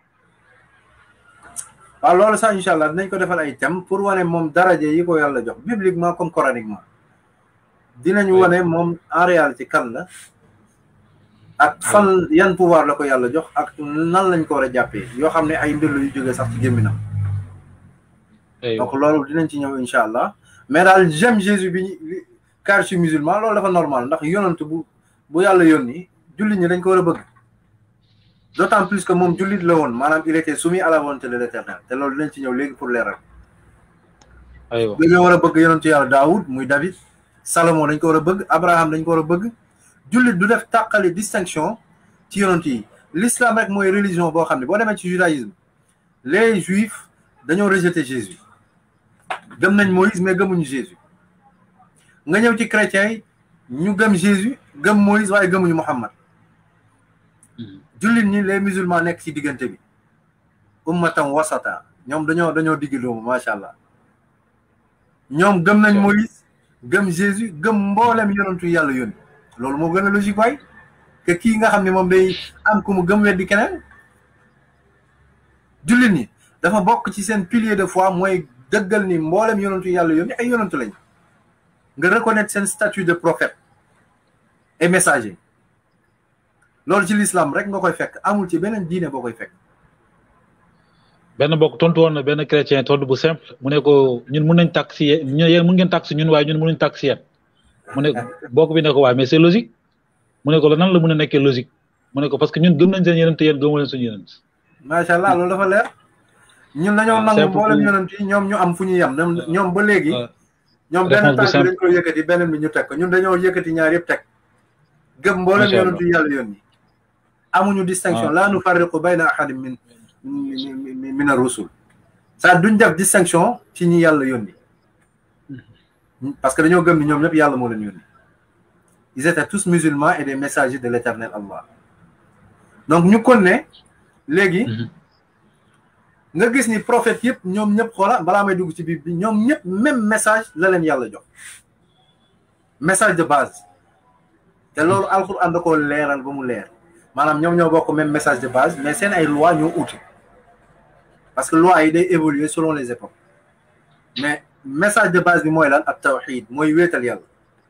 waaw loolu sax incha allah dinañ ko defal ay thème pour wane moom daraje yi ko yàlla jox bibliquement comme coraniquement dinañu wane moom en réalité kan la ak fan yan pouvoir la ko yàlla jox ak nan lañ ko war a jàppee yoo xam ne ay mbir la yu jógee sax ci gémminam donc loolu dinañ ci ñëw incha allah mais daal j'aime Jésus bi car je suis musulman loolu dafa normal ndax yonant bu bu yàlla yónni jullit ñi dañ ko war a bëgg d'autant plus que moom jullit la woon maanaam il était soumis à la volonté de l'éternel te loolu dinañ ci ñëw léegi pour leeral aywa dañoo war a bëgg yonantu yàlla Daoud muy David Salomon dañ ko war a bëgg Abraham dañ ko war a bëgg jullit du def tàqale distinction ci yonant yi l'islam rek mooy religion boo xam ne boo demee ci judaïsme les juifs dañoo rejeter Jésus gëm nañ Moïse mais gëmuñu Jésus nga ñëw ci chrétiens yi ñu gëm Jésus gëm Moïse waaye gëmuñu Muhammad jullit ñi les musulmans nekk ci diggante bi ummatan wasata ñoom dañoo dañoo digg doomu macha allah ñoom gëm nañ Moïse gëm Jésus gëm mboolem yonantu yàlla yónni loolu moo gën a logique waay que kii nga xam ne moom day am ku mu gëm weddi keneen jullit ñi dafa bokk ci seen pilier de foi mooy dëggal ni mboolem yonantu yàlla yónni ay yonantu lañ nga reconnaître seen statut de prophète et messager loolu ci l'islam rek nga koy fekk amul ci beneen diine boo koy fekk benn bokk tontu woon na benn chrétien tontu bu simple mu ne ko ñun mun nañ tàkk si yéen yéen mun ngeen tàkk si ñun waaye ñun mënuñ tàkk si yéen mu ne bokk bi ne ko waaye mais c'est logique mu ne ko la nan la mën a nekkee logique mu ne ko parce que ñun gëm nañ seen yeneen te yéen gëmoo leen suñu yeneen macha allah loolu dafa leer ñun dañoo nangu mboolem yonent yi ñoom ñu am fu ñu yem ñoom ba léegi ñoom benn tànk dañ ko yëkkati beneen bi ñu teg ko ñun dañoo yëkkati ñaar yëpp teg gëm mboolem yonent yi yàlla yoon yi amuñu distinction laa nu farriqu bayna ahadin min min ar-rusul ça duñ def distinction ci ñi yàlla yónni parce que dañoo gëm ni ñoom ñëpp yàlla moo leen yónni ils étaient tous musulmans et des messagers de l'éternel Allah donc ñu kon ne léegi nga gis ni prophète yëpp ñoom ñëpp xoola balaa may dugg ci biir bi ñoom ñëpp même message la leen yàlla jox message de base te loolu alxuraan da koo leeral ba mu leer maanaam ñoom ñoo bokk même message de base mais seen ay loi ñoo uute parce que loi yi day évoluer selon les époques mais message de base bi mooy lan ak tawxid mooy wéetal yàlla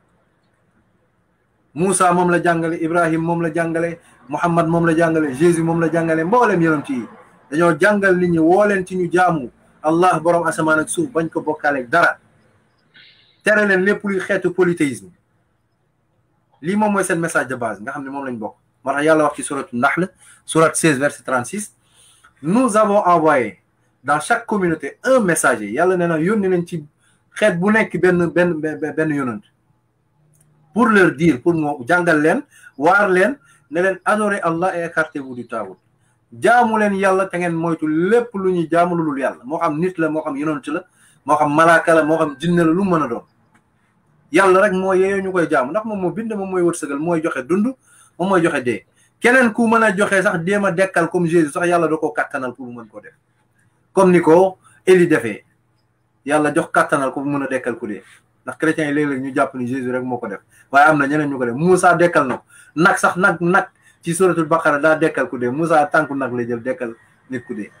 Moussa moom la jàngale Ibrahim moom la jàngale Muhammad moom la jàngale Jésus moom la jàngale mboolem yonent yi dañoo jàngal nit ñi woo leen ci ñu jaamu Allah borom asamaan ak suuf bañ ko bokkaaleeg dara tere leen lépp luy xeetu polythéisme lii moom mooy seen message de base nga xam ne moom lañ bokk moo tax yàlla wax ci suratu Nahl sourate 16 verset 36 nous avons envoyé dans chaque communauté un messager yàlla nee na yónni nañ ci xeet bu nekk benn benn benn yonant pour leur dire pour moo jàngal leen waar leen ne leen adorer Allah et écartez-vous du taawut jaamu leen yàlla te ngeen moytu lépp lu ñuy jaamu lu dul yàlla moo xam nit la moo xam yonant la moo xam malaaka la moo xam jinne la lu mën a doon yàlla rek moo yeeyoo ñu koy jaamu ndax moom moo bind moom mooy wërsëgal mooy joxe dund moom mooy joxe dee keneen ku mën a joxe sax déem a dekkal comme Jésus sax yàlla da koo kattanal pour mën ko def comme ni ko Élie defee yàlla jox kattanal ko mën a dekkal ku dee ndax chrétiens yi léeg-léeg ñu jàpp ni Jésus rek moo ko def waaye am na ñeneen ñu ko def Moussa dekkal na ko nag sax nag nag ci suratul Baqara daa dekkal ku dee Moussa tànku nag la jël dekkal nit ku dee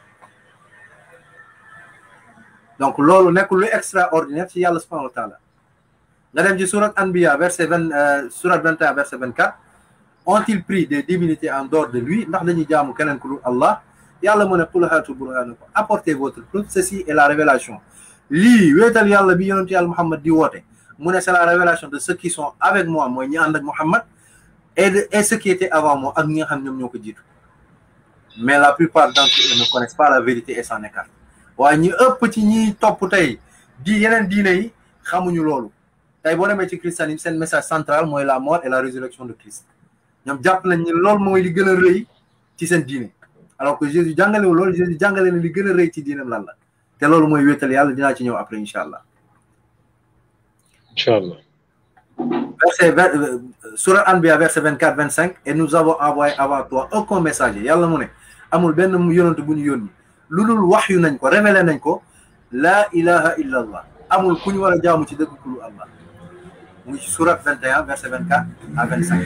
donc loolu nekkul lu extraordinaire ci yàlla subhanahu wa taala nga dem ci surat Anbiya verset vingt surat 21 verset 24 ont-ils pris des divinités en dehors de lui ndax dañuy jaamu keneen ku dul Allah yàlla mu ne qul haatu burhanakum apportez votre preuve ceci est la révélation lii wéetal yàlla bi yonentu yàlla Muhammad di woote mu ne c'est la révélation de ceux qui sont avec moi mooy ñi ànd ak Muhammad et de et ceux qui étaient avant moi ak ñi nga xam ñoom ñoo ko jiitu mais la plupart d'entre eux ne connaissent pas la vérité et s'en écartent waaye ñi ëpp ci ñiy topp tey di yeneen diine yi xamuñu loolu tey boo demee ci christianisme seen message central mooy la mort et la résurrection de Christ ñoom jàpp nañ ni loolu mooy li gën a rëy ci seen diine alors que Jésus jàngale wu loolu Jésus jàngale na li gën a rëy ci diinam lan la te loolu mooy wéetal yàlla dinaa ci ñëw après incha allah. incha allah. verset surat Anbiya verset vingt quatre vingt cinq et nous avons envoyé avant toi aucun messager yàlla mu ne amul benn yonent bu ñu yónni lu dul wax yu nañ ko révélé nañ ko laa ilaha illa allah amul ku ñu war a jaamu ci dëgg ku lu allah muy ci surat 21 verset 24 à 25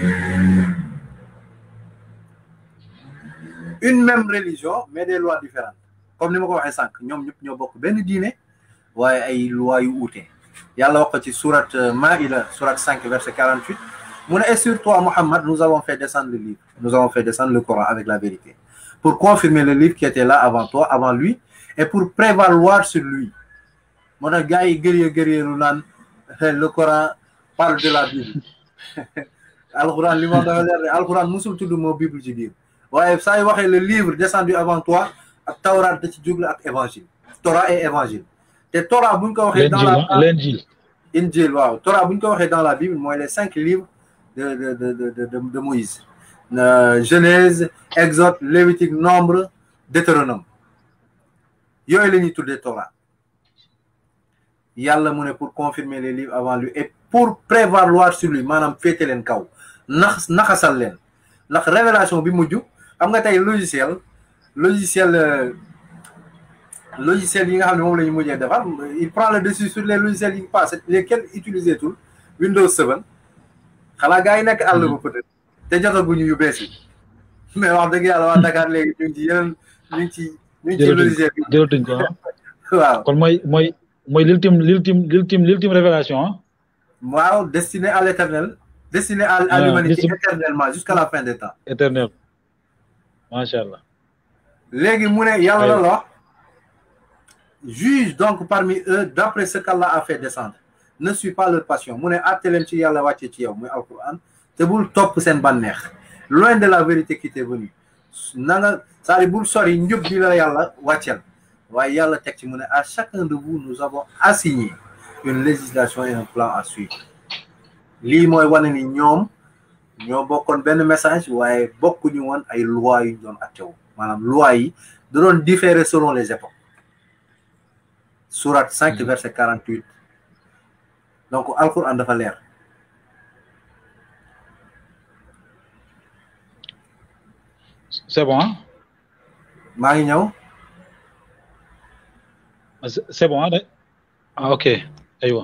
une même religion mais des lois différentes comme ni ma ko waxee sànq ñoom ñëpp ñoo bokk benn diine waaye ay lois yu uute yàlla wax ko ci surat Maïda surat 5 verset 48 mu ne et sur toi Muhammad nous avons fait descendre le livre nous avons fait descendre le Coran avec la vérité pour confirmer le livre qui était là avant toi avant lui et pour prévaloir sur lui moo tax gars yi gërëyee gërëyeelu naan le Coran parle de la Bible alxuraan li ma dafa leer alxuraan musul tudd moo Bible ci biir waaye saa yu waxee le livre descendu avant toi ak tawraat da ci jublu ak évangile Torah et évangile te Torah buñ ko waxee dans la l'injil injil waaw Torah buñ ko waxee dans la Bible mooy les cinq livres de de de de de de Moïse Genèse Exode Lévitique Nombre Deutéronome yooyu la ñuy tuddee Torah yàlla mu ne pour confirmer les livres avant lui et pour prévaloir sur lui maanaam féete leen kaw nax naxasal leen ndax révélation bi mujj xam nga tey logiciel logiciel logiciel yi nga xam ne moom la ñu mujjee defar il prend le dessus sur les logiciels yi passé lesquels utiliser tout Windows 7 xanaa gars yi nekk àll ba peut-être te jotaguñu yu bees yi mais wax dëgg yàlla waa Dakar léegi ñu ngi ci yeneen ñu ngi ci ñu ngi ci logiciel bi jëlatuñ ko waaw kon mooy mooy mooy l'ultime l'ultime l'ultime l'ultime révélation ah waaw destiné à l'éternel destiné à à l'humanité éternellement jusqu'à la fin des temps éternel macha allah léegi mu ne yàlla la wax juge donc parmi eux d'après ce qu'Allah a fait descendre ne suis pas leur passion mu ne àtte leen ci yàlla wàcce ci yow muy alquran te bul topp seen bànneex loin de la vérité qui t'est venue na nga c'est-à-dire bul sori njub bi la yàlla wàccel waaye yàlla teg ci mu ne à chacun de vous nous avons assigné une législation et un plan à suivre lii mooy wane ni ñoom ñoo bokkoon benn message waaye bokkuñu woon ay lois yu ñu doon attewu maanaam lois yi da doon différer selon les époques sourate 5 verset 48 donc alquran dafa leer c'est bon ah maa ngi ñëw c'est bon ah de ah ok aywa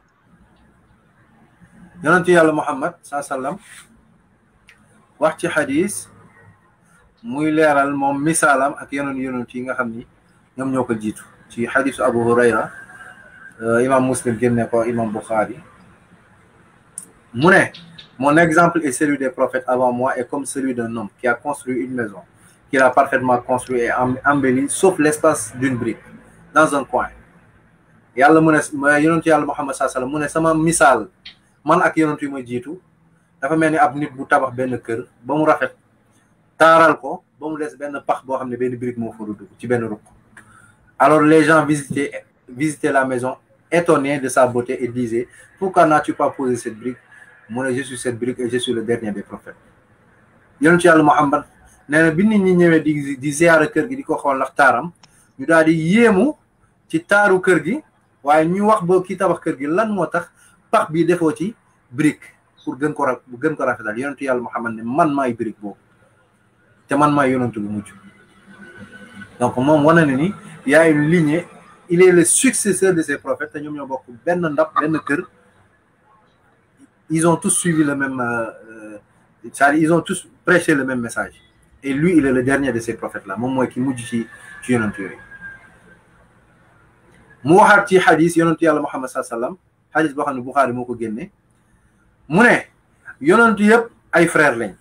yonentu yàlla muhammad saa sallam wax ci xadis muy leeral moom misaalam ak yeneen yonent yi nga xam ni ñoom ñoo ko jiitu ci xadisu abu hurayra imam muslim génne ko imam bukhari mu ne mon exemple est celui des prophètes avant moi et comme celui d'un homme qui a construit une maison qu'il a parfaitement construit et embelli sauf l'espace d'une brique dans un coin yàlla mu ne yonentu yàlla muhammad saa sallam mu ne sama misaal man ak yonent yi ma jiitu dafa mel ni ab nit bu tabax benn kër ba mu rafet taaral ko ba mu des benn pax boo xam ne benn brique moo fa dugg ci benn ruq alors les gens visitaient visitaient la maison étonnés de sa beauté et disaient pourquoi n'as-tu pas posé cette brique mu ne je suis cette brique et je suis le dernier des prophètes yonent yàlla Muhammad nee na bi nit ñi ñëwee di di ziyaara kër gi di ko xool ndax taaram ñu daal di yéemu ci taaru kër gi waaye ñu wax ba ki tabax kër gi lan moo tax pax bi defoo ci brique pour gën ko ra gën ko rafetal yonentu yàlla Muhammad ne man maay brique boobu te man maay yonentu bu mujj donc moom wane na ni y a une lignée il est le successeur de ces prophètes te ñoom ñoo bokk benn ndab benn kër ils ont tous suivi le même euh, c'est-à-dire ils ont tous prêché le même message et lui il est le dernier de ces prophètes là moom mooy ki mujj ci ci yonentu yooyu mu waxaat ci xadis yonentu yàlla Muhammad saa sallam xadis boo xam ne Buxaari moo ko génne mu ne yonentu yëpp ay frère lañ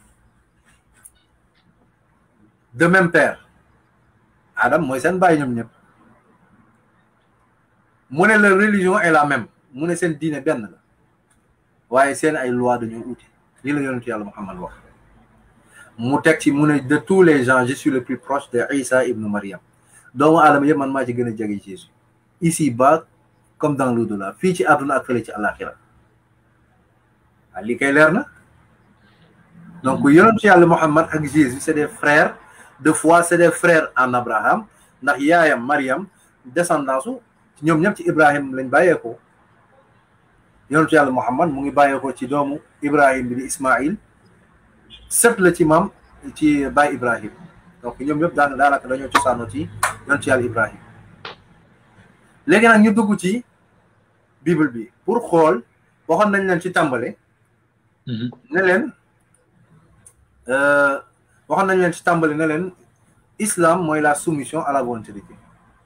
de même père Adam mooy seen bàyyi ñoom ñëpp mu ne la religion est la même mu ne seen diine benn la waaye seen ay loi dañoo uute lii la yonentu yàlla Muhammad wax mu teg ci mu ne de tous les gens je suis le plus proche de Isa ibnu Maryam doomu aadama yëpp man maa ci gën a jege Jésus ici bas comme dans l'au-delà fii ci àdduna ak fële ci àllaaxira waaw lii kay leer na donc yonentu yàlla Muhammad ak Jésus c'est des frères de foi c'est des frères en Abraham ndax yaayam Mariam descendance u ñoom ñëpp ci Ibrahim lañ bàyyeekoo yonentu yàlla Muhammad mu ngi bàyyeekoo ci doomu Ibrahim bi di Ismaïl sët la ci maam ci baay Ibrahim donc ñoom ñëpp daan daanaka dañoo cosaanoo ci yonentu yàlla Ibrahim léegi nag ñu dugg ci bible bi pour xool waxoon nañ leen ci tàmbale ne leen waxoon nañ leen ci tàmbale ne leen islam mooy la soumission à la volonté de Dieu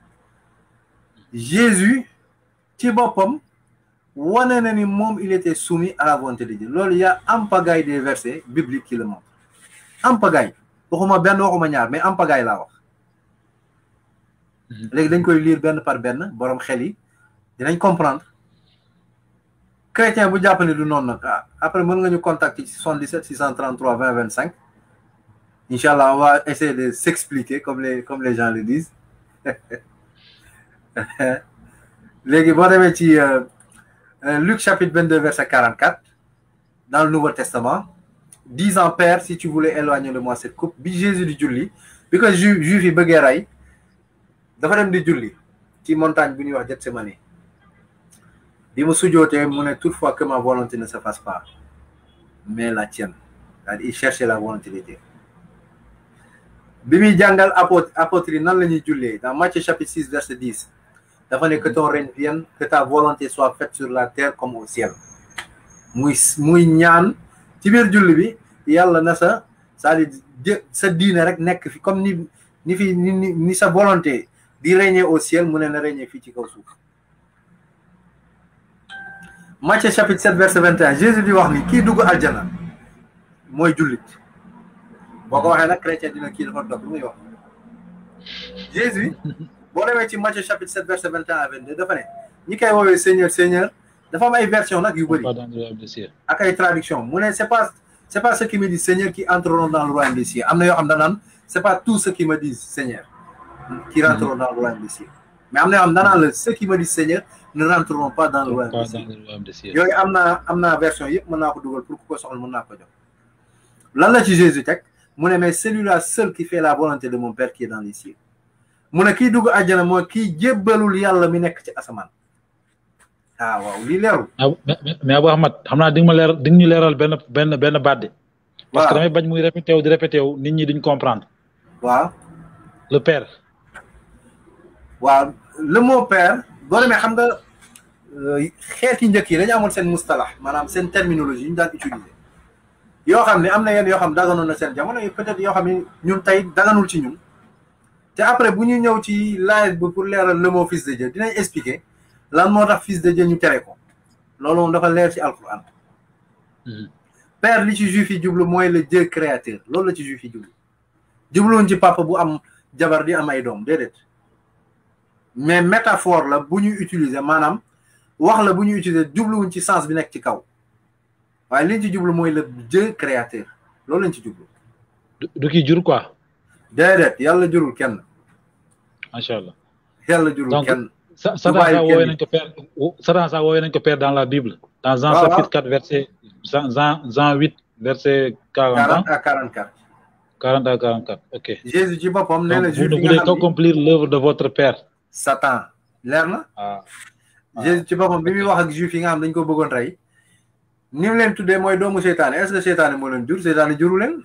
Jésus ci boppam wane na ni moom il était soumis à la volonté de Dieu loolu y a en pagaille des versets bibliques qui le montrent en pagaille waxuma benn waxuma ñaar mais en pagaille laa wax léegi dañ koy lire benn par benn borom xel yi dinañ comprendre chrétien bu jàpp ne du noonu nag après mën nga ñu contacter ci 77 633 20 25 incha allah on va essayer de s'expliquer comme les comme les gens le disent léegi boo demee ci Luc chapitre 22 verset 44 dans le Nouveau Testament disant Père si tu voulais éloigner de moi cette coupe bi Jésus di julli bi ko ju juif yi bëggee rey dafa dem di julli ci montagne bu ñuy wax Gethsémani bi mu sujootee mu ne toutefois que ma volonté ne se fasse pas mais la tienne c'est-à-dire il cherchait la volonté de Dieu bi muy jàngal apôtre apôtre yi nan la ñuy jullee dans Matthieu chapitre 6 verset 10 dafa ne que ton règne vienne que ta volonté soit faite sur la terre comme au ciel muy muy ñaan ci biir julli bi yàlla na sa c'est-à-dire sa diine rek nekk fi comme ni ni fi ni ni sa volonté di régner au ciel mu ne na régner fii ci kaw suuf Matthieu chapitre 7 verset 21 Jésus di wax ni kii dugg aljana mooy jullit boo ko waxee nag chrétien dina kii dafa dog lu muy wax Jésus boo demee ci Matthieu chapitre 7 verset 21 à 22 dafa ne ñi koy woowee Seigneur Seigneur dafa am ay version nag yu bëri ak ay traduction mu ne c'est pas c'est pas ceux qui me disent Seigneur qui entreront dans le royaume des cieux am na yoo xam danaan c'est pas tous ceux qui me disent Seigneur qui rentreront dans le royaume des cieux mais am na yoo xam danaan la ceux qui me disent Seigneur ne rentreront pas dans le royaume des cieux yooyu am naa am naa version yëpp mën naa ko dugal pour ku ko soxla mën naa ko jox lan la ci Jésus teg mu ne mais celui-là seul qui fait la volonté de mon père qui est dans les cieux mu ne kii dugg àjjana mooy kii jébbalul yàlla mi nekk ci asamaan ah waaw lii leerul. mais Abou Ahmad xam naa di nga ma leer di nga ñu leeral benn benn benn baat de. parce que damay bañ muy répété wu di répété wu nit ñi duñ comprendre. waaw. le père. waaw le mot père boo demee xam nga xeeti njëkk yi dañu amoon seen mustalax maanaam seen terminologie yi ñu daan utiliser. yoo xam ne am na yenn yoo xam daganoon na seen jamono peut-être yoo xam ne ñun tey daganul ci ñun. te après bu ñu ñëw ci laaj bi pour leeral le mot fils de Dieu dinañ expliquer. lan moo tax fils de Dieu ñu tere ko loolu moom dafa leer ci alquran père li ci juif yi jublu mooy le Dieu créateur loolu la ci juif yi jublu jubluwuñ ci papa bu am jabar di am ay doom déedéet mais métaphore la bu ñu utiliser maanaam wax la bu ñu utiliser jubluwuñ ci sens bi nekk ci kaw waaye liñ ci jublu mooy le Dieu créateur loolu lañ ci jublu du ki jur quoi déedéet yàlla jurul kenn macha allah yàlla jurul kenn Satan sax woowee nañ ko père Satan sax woowee nañ ko père dans la Bible dans Jean chapitre 4 verset Jean Jean 8 verset 40 à 44 40 à 44 ok Jésus ci boppam nee na vous ne voulez qu'accomplir l'œuvre de votre père Satan leer na ah Jésus ci boppam bi muy wax ak juif yi nga xam dañ ko bëggoon rey ni mu leen tuddee mooy doomu seytaane est-ce que seytaane moo leen jur seytaane juru leen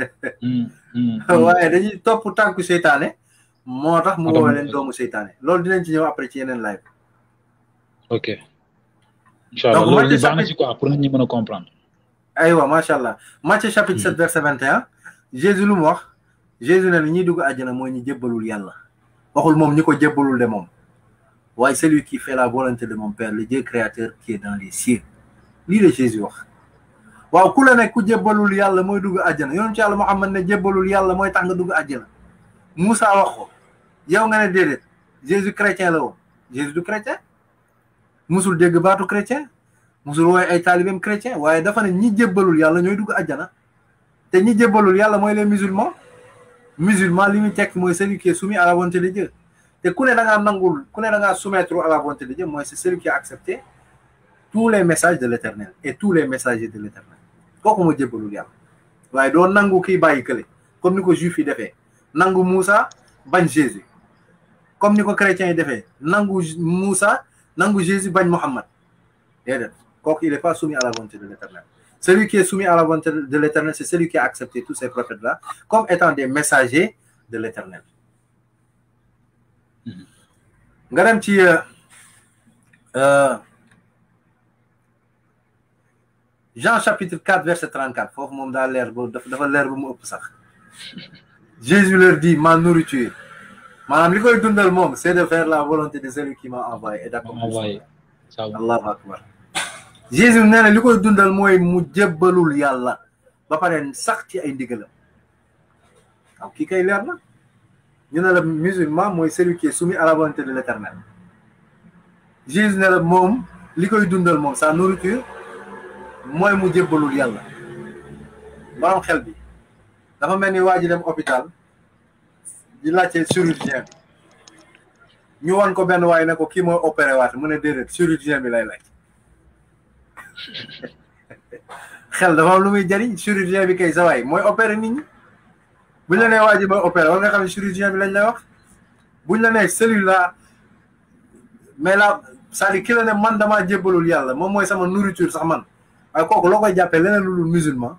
waaye dañuy topp tànku seytaane moo tax mu woowee leen doomu seytaane loolu dinañ ci ñëw après ci yeneen live ok incha allah loolu ñu baax na ci quoi pour nit ñi mën a comprendre aywa macha allah Matthieu chapitre 7 verset 21 Jésus lu mu wax Jésus ne ñi dugg àjjana mooy ñi jébbalul yàlla waxul moom ñi ko jébbalul de moom waaye celui qui fait la volonté de mon père le Dieu créateur qui est dans les cieux lii la Jésus wax waaw ku la ne ku jébbalul yàlla mooy dugg àjjana yoonu ci yàlla Muhammad ne jébbalul yàlla mooy tax nga dugg àjjana Moussa wax ko yow nga ne déedéet Jésus chrétien la woon Jésus du chrétien musul dégg baatu chrétien musul wooye ay taalibeem chrétien waaye dafa ne ñi jébbalul yàlla ñooy dugg àjjana te ñi jébbalul yàlla mooy les musulmans musulman li muy tekk mooy celui qui est soumis à la volonté de Dieu te ku ne da ngaa nangul ku ne da ngaa soumettre à la volonté de Dieu mooy c'est celui qui a accepté tous les messages de l'éternel et tous les messagers de l'éternel kooku moo jébbalul yàlla waaye doo nangu kii bàyyi kële comme ni ko juif yi defee nangu Moussa bañ Jésus comme ni ko chrétiens yi defee nangu Moussa nangu Jésus bañ Mohammed déedéet kooku il est pas soumis à la volonté de l'éternel celui qui est soumis à la volonté de l'éternel c'est celui qui a accepté tous ces prophètes là comme étant des messagers de l'éternel nga dem ci Jean chapitre 4 verset 34 foofu moom daa leer ba dafa leer ba mu ëpp sax Jésus leur dit ma nourriture maanaam li koy dundal moom c'est de faire la volonté de celui qui m'a envoyé et d'accomplir allahu akbar Jésus nee na li koy dundal mooy mu jébbalul yàlla ba pare sax ci ay ndigalam waaw kii kay leer na ñu ne la musulman mooy celui qui est soumis à la volonté de l'éternel Jésus ne la moom li koy dundal moom sa nourriture mooy mu jébbalul yàlla borom xel bi dafa mel ni waa ji dem hôpital di laajte chirurgien bi ñu wan ko benn waaye ne ko kii mooy opéré waat mu ne déedéet chirurgien bi lay laaj xel dafa am lu muy jariñ chirurgien bi kay sa waay mooy opéré nit ñi buñ la nee waa ji mooy opéré war nga xam ne chirurgien bi lañ lay wax buñ la nee cellule la mais la c'est-à-dire ki la ne man damaa jébbalul yàlla moom mooy sama nourriture sax man waaye kooku loo koy jàppee leneen lu dul musulman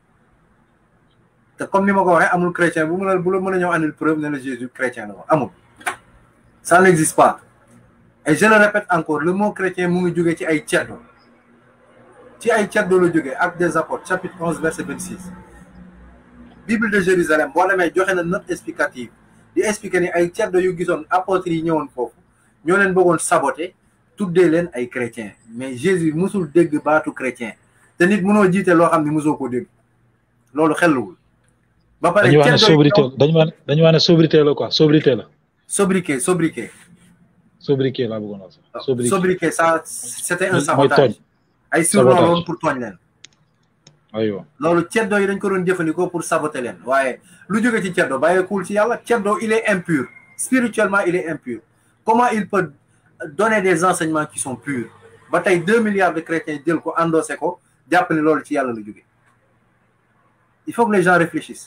te comme ni ma ko waxee amul chrétien bu mu la bu la mën a ñëw andil preuve ne la Jésus chrétien la ko amul ça n'existe pas et je le répète encore le mot chrétien mu ngi jógee ci ay ceddo ci ay ceddo la jógee Actes des Apôtres chapitre 11 verset 26 Bible de Jérusalem boo demee joxe na note explicative di expliquer ni ay ceddo yu gisoon apôtres yi ñëwoon foofu ñoo leen bëggoon saboter tuddee leen ay chrétien mais Jésus musul dégg baatu chrétien te nit mënoo jiite loo xam ne mosoo koo dégg loolu xelluwul ba pare dañu wax ne sobriquet dañu wax dañu wax ne sobriquet la quoi sobriquet la. sobriquet sobriquet. sobriquet laa bëggoon wax sax. sobriquet sobriquet ça c'était un mooy sabotage. tooñ. ay surnom loolu pour tooñ leen. aywa loolu ceddo yi dañ ko doon jëfandikoo pour saboter leen waaye lu jóge ci ceddo bàyyeekuwul ci yàlla ceddo il est impur spirituellement il est impur comment il peut donner des enseignements qui sont purs ba tey deux milliards de chrétiens jël ko endossé ko jàpp ne loolu ci yàlla la jóge il faut que les gens réfléchissent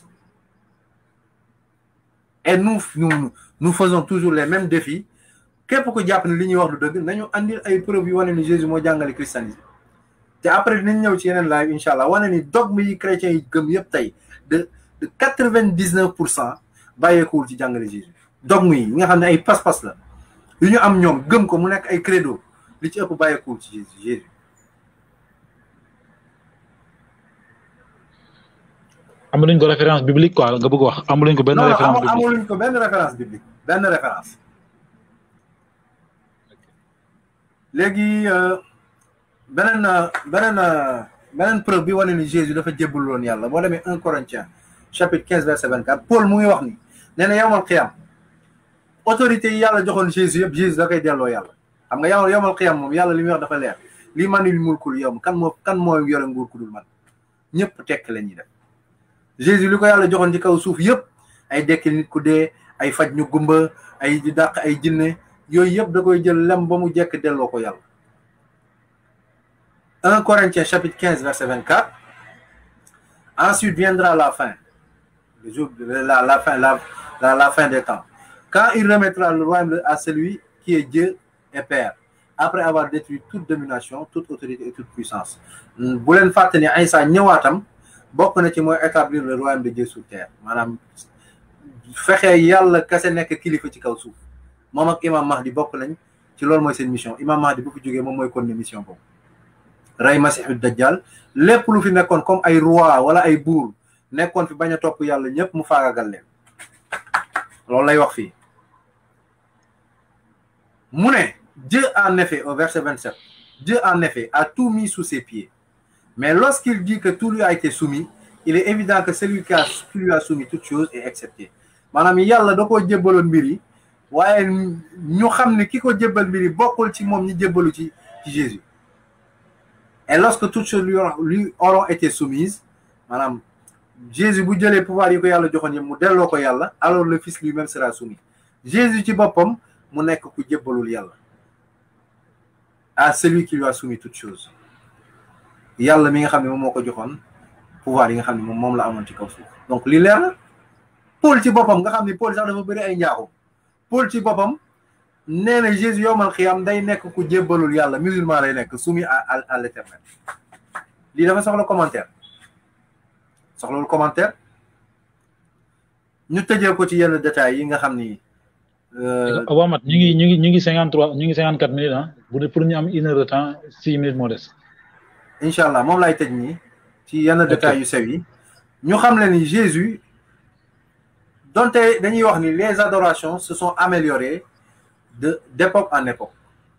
et nous nous nous faisons toujours les mêmes défis képp ko jàpp ne li ñuy wax lu dëgg nañu andil ay preuves yu wane ni Jésus moo jàngale christianisme te après dinañ ñëw ci yeneen live incha allah wane ni dogme yi chrétiens yi gëm yëpp tey de de quatre vingt dix neuf pour cent bàyyeekuwul ci jàngale Jésus dogme yi nga xam ne ay pas-pas la yu ñu am ñoom gëm ko mu nekk ay credo li ci ëpp bàyyeekuwul ci Jésus Jésus amuluñ ko référence biblique quoi nga bëgg wax amuluñ ko benn non référence non biblique amuluñ ko benn référence biblique benn référence léegi euh, beneen euh, beneen euh, beneen preuve bi wane ni Jésus dafa jébbal woon yàlla boo demee 1 Corinthiens chapitre 15 verset 24 Paul mu ngi wax ni nee na yawmal xiyam autorité yi yàlla joxoon Jésus yëpp Jésus da koy delloo yàlla xam nga yow yawmal xiyam moom yàlla li muy wax dafa leer li manil mulkul yow kan moo kan moo yore nguur ku dul man ñëpp tekk la ñuy def Jésus li ko yàlla joxoon ci kaw suuf yëpp ay dekkil nit ku dee ay faj ñu gumba ay di dàq ay jinne yooyu yëpp da koy jël lem ba mu jekk delloo ko yàlla 1 Corinthiens chapitre 15 verset 24 ensuite viendra la fin le jour de la, la fin la, la, la fin des temps quand il remettra le royaume à celui qui est Dieu et Père après avoir détruit toute domination toute autorité et toute puissance bu leen fàtte ni Isa ñëwaatam bokk na ci mooy établir le royaume de Dieu sur terre maanaam fexe yàlla kese nekk kilifa ci kaw suuf moom ak imam Mahdi bokk nañ ci loolu mooy seen mission imam Mahdi bu fi jógee moom mooy kon ne mission boobu rey masihu dajjal lépp lu fi nekkoon comme ay roi wala ay buur nekkoon fi bañ a topp yàlla ñëpp mu faagagal leen loolu lay wax fii mu ne Dieu en effet au verset 27 Dieu en effet a tout mis sous ses pieds mais lorsqu'il dit que tout lui a été soumis il est évident que celui qui a qui lui a soumis toute chose est excepté maanaam yàlla da koo jébbaloon mbir yi waaye ñu xam ne ki ko jébbal mbir yi bokkul ci moom ñi jébbalu ci ci Jésus et lorsque toutes choses lui auront lui auront été soumises maanaam Jésus bu jëlee pouvoir yi ko yàlla joxoon yëpp mu delloo ko yàlla alors le fils lui-même sera soumis Jésus ci boppam mu nekk ku jébbalul yàlla à celui qui lui a soumis toutes choses yàlla mi nga xam ne moom moo ko joxoon pouvoir yi nga xam ne moom moom la amoon ci kaw suuf donc li leer na Paul ci boppam nga xam ne Paul sax dafa bëri ay njaaxum Paul ci boppam nee na Jésus yowmal xiyam day nekk ku jébbalul yàlla musulman lay nekk soumis à à à l'éternel lii dafa soxla commentaire soxlawul commentaire ñu tëjee ko ci yenn détails yi nga xam ni. Awamat ñu ngi ñu ngi ñu ngi cinquante trois ñu ngi cinquante quatre minutes ah bu dee pour ñu am une heure de temps six minutes moo des. incha allah moom lay tëj nii ci yenn détails yu sew yi ñu xam le ni Jésus donte dañuy wax ni les adorations se sont améliorées de d'époque en époque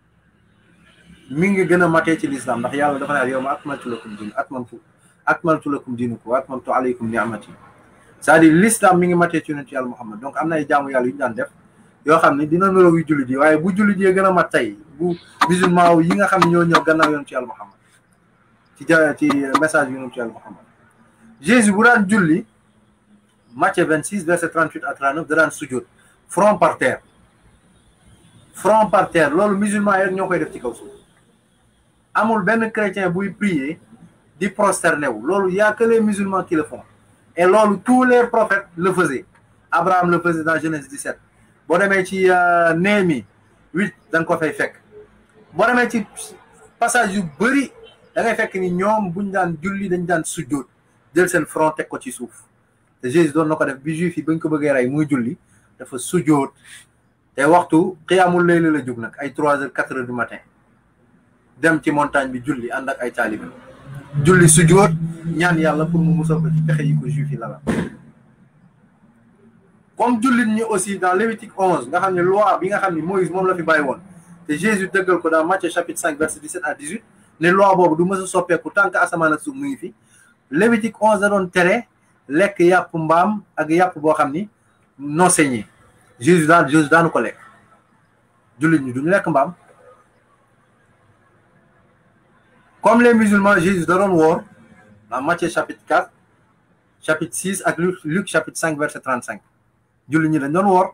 mi ngi gën a matee ci l'islam ndax yàlla dafa ne yow ma akmaltu lakum din atmamtu akmaltu lakum dinukum wa atmamtu alaykum ni'mati c'est-à-dire l'islam mi ngi matee ci yonent yàlla Muhammad donc am na ay jaamu yàlla yu ñu daan def yoo xam ne dina niroog yu jullit yi waaye bu jullit yi gën a mat tey bu musulman yi nga xam ne ñoo ñëw gannaaw yonent yàlla Muhammad ci ja ci message yonent yàlla Muhammad Jésus bu daan julli Matthieu 26 verset 38 à 39 da daan sujjóot front par terre front par terre loolu musulman yi ñoo koy def ci kaw suuf amul benn chrétien buy prier di prosterner wu loolu y a que les musulmans qui le font et loolu tous les prophètes le faisaient Abraham le faisait dans Genèse 17 boo demee ci Néhémie 8 da nga ko fay fekk boo demee ci passage yu bëri da ngay fekk ni ñoom buñ daan julli dañ daan sujjóot jël seen front teg ko ci suuf te Jésus doon na ko def bi juif yi bañ ko bëggee rey muy julli dafa sujjóot te waxtu xiyaamul layla la jóg nag ay trois heures quatre heures du matin dem ci montagne bi julli ànd ak ay taalibe julli sujjóot ñaan yàlla pour mu musal ko ci pexe yi ko juif yi lala comme jullit ñi aussi dans Lévitique 11 nga xam ne loi bi nga xam ne Moïse moom la fi bàyyi woon te Jésus dëggal ko dans Matthieu chapitre 5 verset 17 à 18 ne loi boobu du mës a soppeeku tant que asamaan ak suuf mu ngi fi Lévitique 11 da doon tere lekk yàpp mbaam ak yàpp boo xam ni non saigné Jésus daan Jésus daanu ko lekk jullit ñi duñu lekk mbaam comme les musulmans Jésus da doon woor dans Matthieu chapitre 4 chapitre 6 ak Luc Luc chapitre 5 verset 35 jullit ñi dañ doon woor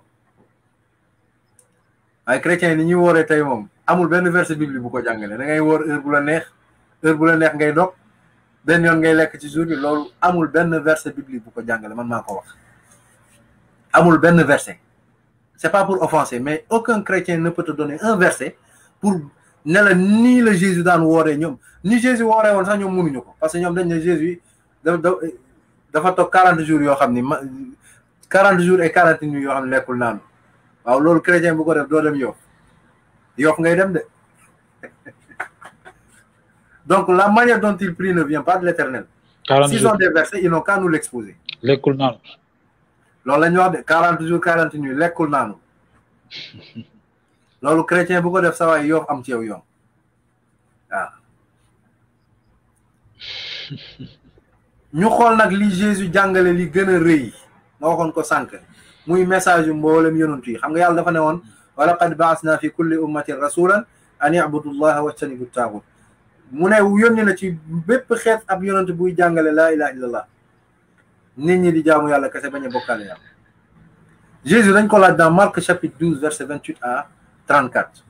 waaye chrétiens yi ni ñuy wooree tey moom amul benn verset bible bu ko jàngale da ngay woor heure bu la neex heure bu la neex ngay dog benn yoon ngay lekk ci jour bi loolu amul benn verset bible bu ko jàngale man maa ko wax amul benn verset c'est pas pour offenser mais aucun chrétien ne peut te donner un verset pour ne la nii la Jésus daan wooree ñoom ni Jésus wooree woon sax ñoom mënuñu ko parce que ñoom dañ ne Jésus dafa dafa toog 40 jours yoo xam ni ma 40 jours et 40 nuits yoo xam ne lekkul naanu waaw loolu chrétien bu ko def doo dem Yoff Yoff ngay dem de donc la manière dont il prie ne vient pas de l'éternel s'ils ont des versets ils n'ont qu'à nous l'exposer lekkul naanu loolu la ñu wax de 40 jours 40 nuits lekkul naanu loolu chrétien bu ko def sa waay Yoff am ci yow yoon waaw ñu xool nag li Jésus jàngale li gën a rëy ma waxoon ko sànq muy message yu mboolem yonent yi xam nga yàlla dafa ne woon wa laqad baasna fi kulli ummatin rasulan an yabudu llaha wajtanibu taagut mu ne yónni na ci bépp xeet ab yonent buy jàngale laa ilaha illallah nit ñi di jaamu yàlla kese bañ a bokkaale yàlla Jésus dañ ko laaj dans Marc chapitre 12 verset 28 à 34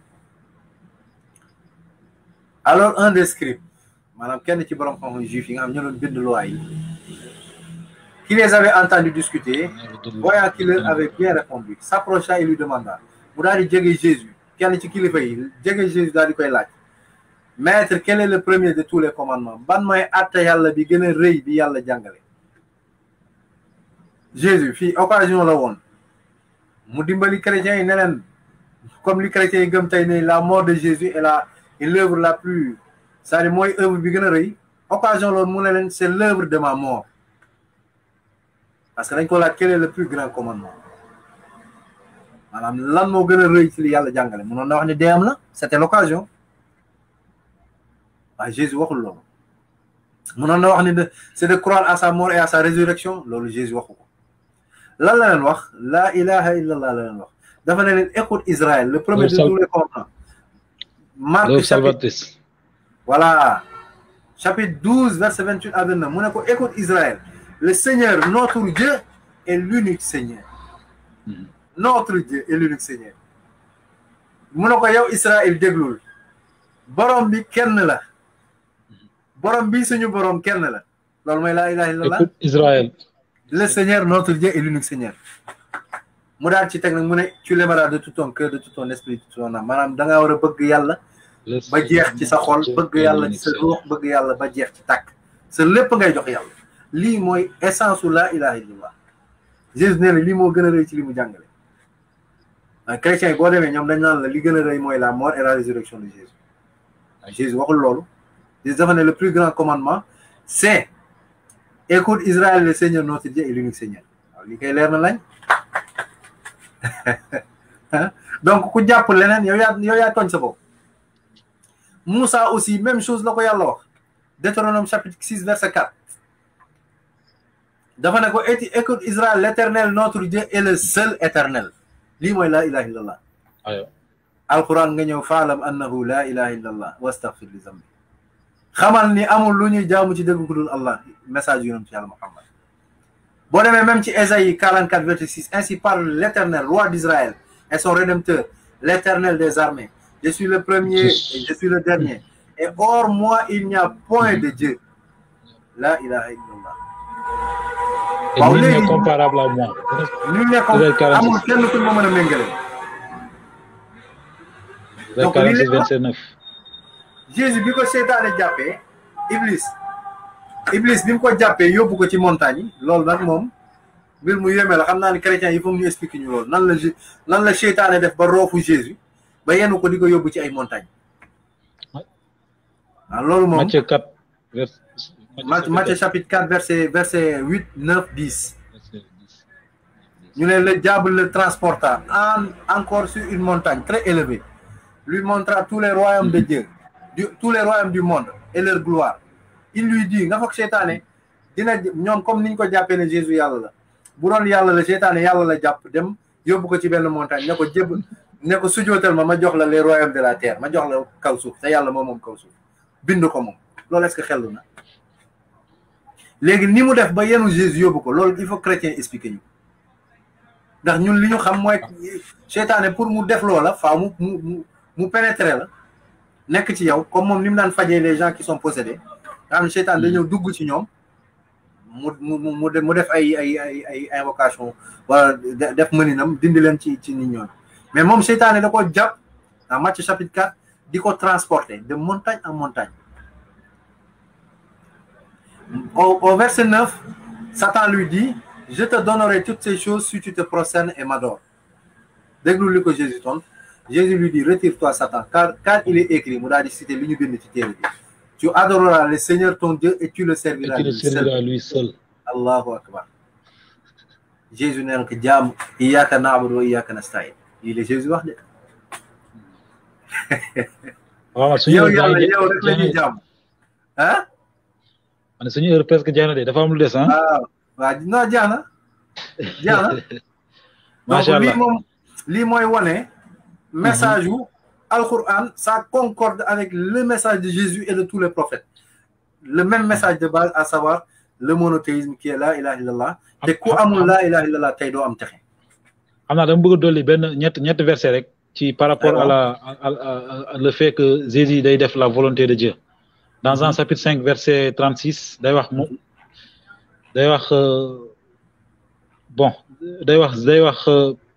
alors un des scribes maanaam kenn ci borom xam-xam juif yi nga xam ñoo doon bind loi yi qui les avait entendus discuter voyant qu'il leur avait bien répondu s'approcha et lui demanda mu daal di jege Jésus kenn ci kilifa yi jege Jésus daal di koy laaj maître quel est le premier de tous les commandements ban mooy atte yàlla bi gën a rëy bi yàlla jàngale Jésus fii occasion la woon mu dimbali chrétiens yi ne leen comme li chrétiens yi gëm tey ne la mort de Jésus est la est l'œuvre la plus c'est-à-dire mooy œuvre bi gën a rëy occasion loolu mu ne leen c'est l'œuvre de ma mort parce que dañ ko laaj quel est le plus grand commandement maanaam lan moo gën a rëy ci li yàlla jàngale mënoon na wax ne dee am la c'était l'occasion waaye Jésus waxul loolu mënoon na wax ne de c'est de croire à sa mort et à sa résurrection loolu Jésus waxu ko lan la leen wax la ilaha illallah la leen wax dafa ne leen écoute Israël le premier de tous les commandements Marc chapitre voilà chapitre 12 verset 28 à 29 mu ne ko écoute Israël le Seigneur notre Dieu est l'unique Seigneur notre Dieu est l'unique Seigneur mu ne ko yow Israël déglul borom bi kenn la borom bi suñu borom kenn la loolu mooy laa ilaha illallah écoute Israël le Seigneur notre Dieu est l'unique Seigneur mu daal ci teg nag mu ne tu l'aimeras de tout ton cœur de tout ton esprit de tout ton âme maanaam da ngaa war a bëgg yàlla ba jeex ci sa xol bëgg yàlla ci sa ruux bëgg yàlla ba jeex ci tàkk sa lépp ngay jox yàlla lii mooy essence u laa ilaha illallah Jésus nee na lii moo gën a rëy ci li mu jàngale waaye chrétiens yi boo demee ñoom dañ naan la li gën a rëy mooy la mort et la résurrection de Jésus waaye Jésus waxul loolu Jésus dafa ne le plus grand commandement c'est écoute Israël le Seigneur notre Dieu est l'unique Seigneur waaw lii koy leer na lañ donc ku jàpp leneen yow yaa yow yaa tooñ sa bopp Moussa aussi même chose la ko yàlla wax Deutéronome chapitre 6 verset 4 dafa ne ko eti écoute Israël l'éternel notre Dieu est le seul éternel lii mooy laa ilaha illallah alquran nga ñëw faalam annahu laa ilaha illallah wastaghfir li zambi xamal ni amul lu ñuy jaamu ci dëgg ku dul allah message yonent yàlla Muhammad boo demee même ci Ésaïe 44 verset 6 ainsi parle l'éternel roi d'Israël et son rédempteur l'éternel des armées je suis le premier et je suis le dernier et hors moi il n'y a point de Dieu la ilaha illallah waaw léegi nul n'est comparable à moi. nul n'est comparable amul kenn ku ma mën a méngale. donc 46 29. Jésus bi ko seytaane jàppee Iblis Iblis bi mu ko jàppee yóbbu ko ci montagne yi loolu nag moom mbir mu yéeme la xam naa ne chrétiens yi foog ñu expliquer ñu loolu nan la nan la seytaane def ba roofu Jésus ba yenu ko di ko yóbbu ci ay montagne waaw loolu moom Matthieu 4 vers Matthieu chapitre 4 verset verset 8 9 10 ñu ne le diable le transporta en encore sur une montagne très élevée lui montra tous les royaumes de Dieu du tous les royaumes du monde et leur gloire il lui dit nga foog seytaane dina ñoom comme niñ ko jàppee ne Jésus yàlla la bu doon yàlla la seytaane yàlla la jàpp dem yóbbu ko ci benn montagne ne ko jébb ne ko sujootal ma ma jox la les royaumes de la terre ma jox la kaw suuf te yàlla moom moom kaw suuf bind ko moom loolu est-ce que xellu na léegi ni mu def ba yenu Jésus yóbbu ko loolu il faut chrétien expliquer ñu ndax ñun li ñu xam mooy seytaane pour mu def loola faaw mu mu mu pénétrer la nekk ci yow comme moom ni mu daan fajee les gens qui sont possédés nga xam ne seytaane da ñëw dugg ci ñoom mu mu mu mu def ay ay ay ay invocation wala def mëninam dindi leen ci ci nit ñoom mais moom seytaane da ko jàpp en Matthieu chapitre 4 di ko transporter de montagne en montagne au, au verset 9 Satan lui dit je te donnerai toutes ces choses si tu te prosternes et m'adores déglu li ko Jésus tontu Jésus lui dit retire-toi Satan car car il est écrit mu daal di cité li ñu bind ci téere bi tu adoreras le Seigneur ton Dieu et tu le serviras et tu le serviras lui seul allahu akbar Jésus nee na ko jaam iyyaka na'budu wa iyyaka nasta'in lii la Jésus wax de waaw suñu yow yàlla yow rek la ñuy jaam ah man suñu heure presque jeex na de dafa am lu des ah waaw waaw non jeex na jeex na macha allah lii moom lii mooy wane message wu Al-Quran ça concorde avec le message de Jésus et de tous les prophètes le même message de base à savoir le monothéisme qui est la ilaha illallah te ku amul la ilaha illallah tey doo am texe xam naa dama bëgg a dolli benn ñett ñett verset rek ci par rapport à la à le fait que Jésus day def la volonté de Dieu dans Jean chapitre 5 verset 36 day wax mu day wax bon day wax day wax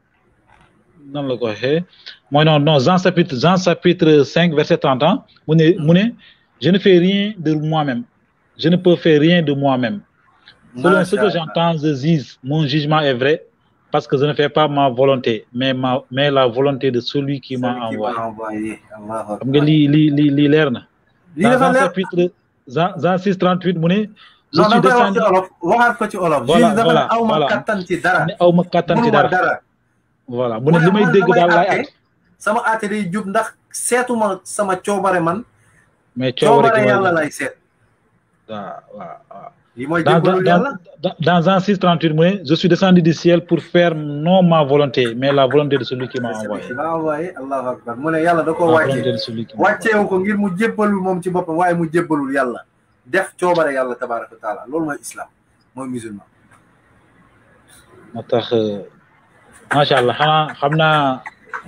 nan la ko waxee mooy non non Jean chapitre Jean chapitre 5 verset 30 ans mu ne mu ne je ne fais rien de moi-même je ne peux faire rien de moi-même selon ce que j'entends je juge mon jugement est vrai parce que je ne fais pas ma volonté mais ma mais la volonté de celui qui m'a envoyé xam nga lii lii lii lii leer na dans Jean chapitre Jean Jean 6 38 mu ne je suis descendu waxaat ko ci olof voilà voilà aw ma kattan ci dara ne aw ma kattan ci dara voilà mu ne li may dégg daal laay at sama aate day jub ndax seetuma sama coobare man mais coobare yàlla lay seet waaw waaw waaw li mooy dans jébbalu yàlla dans Jean 6 38 mu ne je suis descendu du ciel pour faire non ma volonté mais la volonté de celui qui m'a envoyé m'a envoyé allahu akbar mu ne yàlla da ko la volonté de wàccee celui qui m'a wàcceewu ko ngir mu jébbalul moom ci boppam waaye mu jébbalul yàlla def coobare yàlla tabaraka wa taala loolu mooy islam mooy musulman moo tax macha allah xanaa xam naa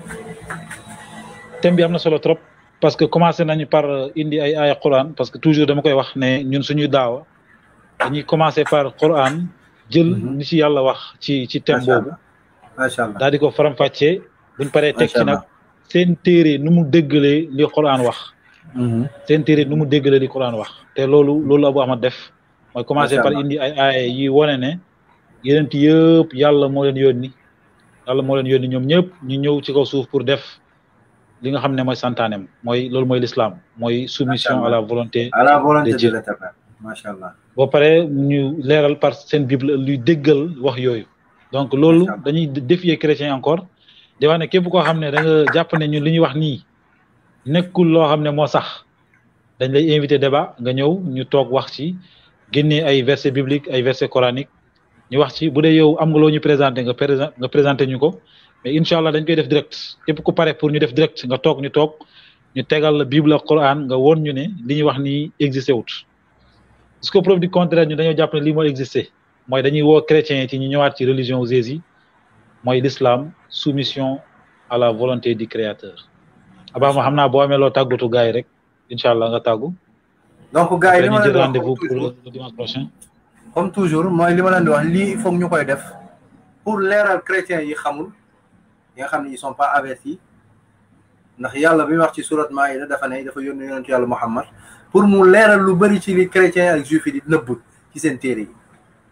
thème bi am na solo trop parce que commencé nañu par indi ay aaya quran parce que toujours dama koy wax ne ñun suñuy daawa dañuy commencé par quran jël ni ci yàlla wax ci ci thème boobu macha allah daal di ko faram-fàccee buñ paree teg ci Macha nag Allah. seen téere nu mu déggalee li quran wax seen téere nu mu déggalee li quran wax te loolu loolu Abu Ahmad def mooy commencé Macha par Allah. indi ay aaya yi wane ne yeneen yëpp yàlla moo leen yónni yàlla moo leen yónni ñoom ñëpp ñu ñëw ci kaw suuf pour def li nga xam ne mooy santaanem mooy loolu mooy l'islam mooy soumission à la volonté à la volonté de de Dieu. l'éternel macha allah boo paree ñu leeral par seen bible luy déggal wax yooyu donc loolu Macha Allah. dañuy défier chrétien encore di wax ne képp koo xam ne da nga jàpp ne ñun li ñuy wax nii nekkul loo xam ne moo sax dañ lay invité débat nga ñëw ñu toog wax ci génnee ay versets bibliques ay versets coraniques ñu wax ci bu dee yow am nga loo ñu présenté nga présent nga présenté ñu ko mais incha allah dañ koy def direct képp ku pare pour ñu def direct nga toog ñu toog ñu tegal la bible ak Coran nga woon ñu ne li ñuy wax nii existé wut parce que preuve du contraire ñu dañoo jàpp ne lii mooy existé mooy dañuy woo chrétiens yi ci ñu ñëwaat ci religion Jésus mooy l'islam soumission à la volonté du créateur abaa ma xam naa boo amee loo tàggatu gars yi rek incha allah nga tàggu donc gars yi li ñu ma jël leen di wax rendez-vous comme pour toujours le dimanche prochain comme toujours mooy li ma leen di wax lii il faut que ñu koy def pour leeral chrétiens yi xamul yi nga xam ne ils sont pas avertis ndax yàlla bi wax ci surat Maïda dafa ne dafa yónni yonentu yàlla Muhammad pour mu leeral lu bëri ci li chrétien ak juif yi di nëbb ci seen téere yi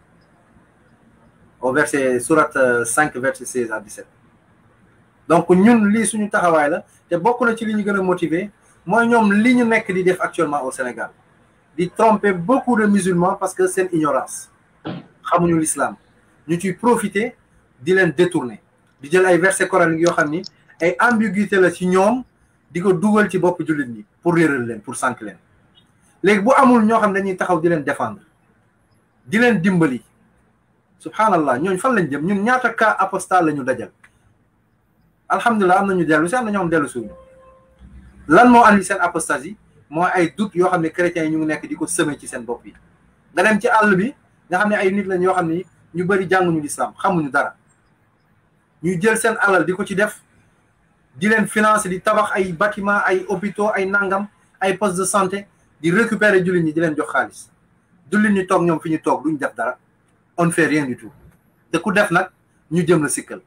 au verset surat 5 verset 16 à 17 donc ñun lii suñu taxawaay la te bokk na ci li ñu gën a motiver mooy ñoom li ñu nekk di def actuellement au Sénégal di tromper beaucoup de musulmans parce que seen ignorance xamuñu l'islam ñu ciy profiter di leen détourner di jël ay versets coraniques yoo xam ni ay ambiguïté la ci ñoom di ko dugal ci bopp jullit ñi pour réeral leen pour sànq leen léegi bu amul ñoo xam ne dañuy taxaw di leen défendre di leen dimbali subhanallah ñooñu fan lañ jëm ñun ñaata cas apostat la ñu dajal alhamdulilah am nañu dellu si am na ñoo xam dellu suñu lan moo andi seen apostasie mooy ay doute yoo xam ne chrétiens yi ñu ngi nekk di ko semé ci seen bopp yi nga dem ci àll bi nga xam ne ay nit lañ yoo xam ni ñu bëri jànguñu l'islam xamuñu dara ñuy jël seen alal di ko ci def di leen financer di tabax ay bâtiment ay hôpitaux ay nangam ay postes de santé di récupérer jullit ñi di leen jox xaalis jullit ñi toog ñoom fi ñu toog duñ def dara on ne fait rien du tout te ku def nag ñu jëm la sikkal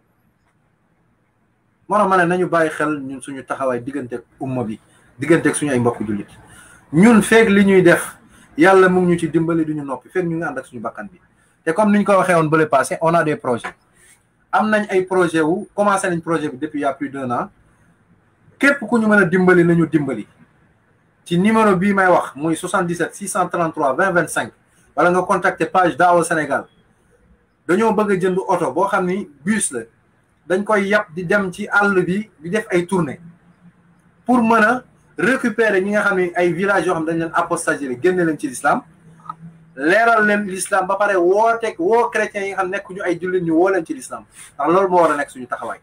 moo tax ma ne nañu bàyyi xel ñun suñu taxawaay digganteeg umma bi digganteeg suñu ay mbokk jullit ñun feeg li ñuy def yàlla mu ngi ñu ci dimbali duñu noppi feeg ñu ngi ànd ak suñu bakkan bi te comme ni ñu ko waxee woon bële passé on a des projets am nañ ay projet wu commencé nañ projet bi depuis il y a plus d'un an képp ku ñu mën a dimbali nañu dimbali ci numéro bii may wax muy 77 633 20 25 wala nga contacter page Daawa Sénégal dañoo bëgg a jënd oto boo xam ni bus la dañ koy yàpp di dem ci àll bi di def ay tournée pour mën a récupérer ñi nga xam ne ay villages yoo xam dañ leen apostasie génne leen ci l'islam leeral leen l'islam ba pare woo teg woo chrétiens yi nga xam nekk ñu ay jullit ñu woo leen ci l'islam ndax loolu moo war a nekk suñu taxawaay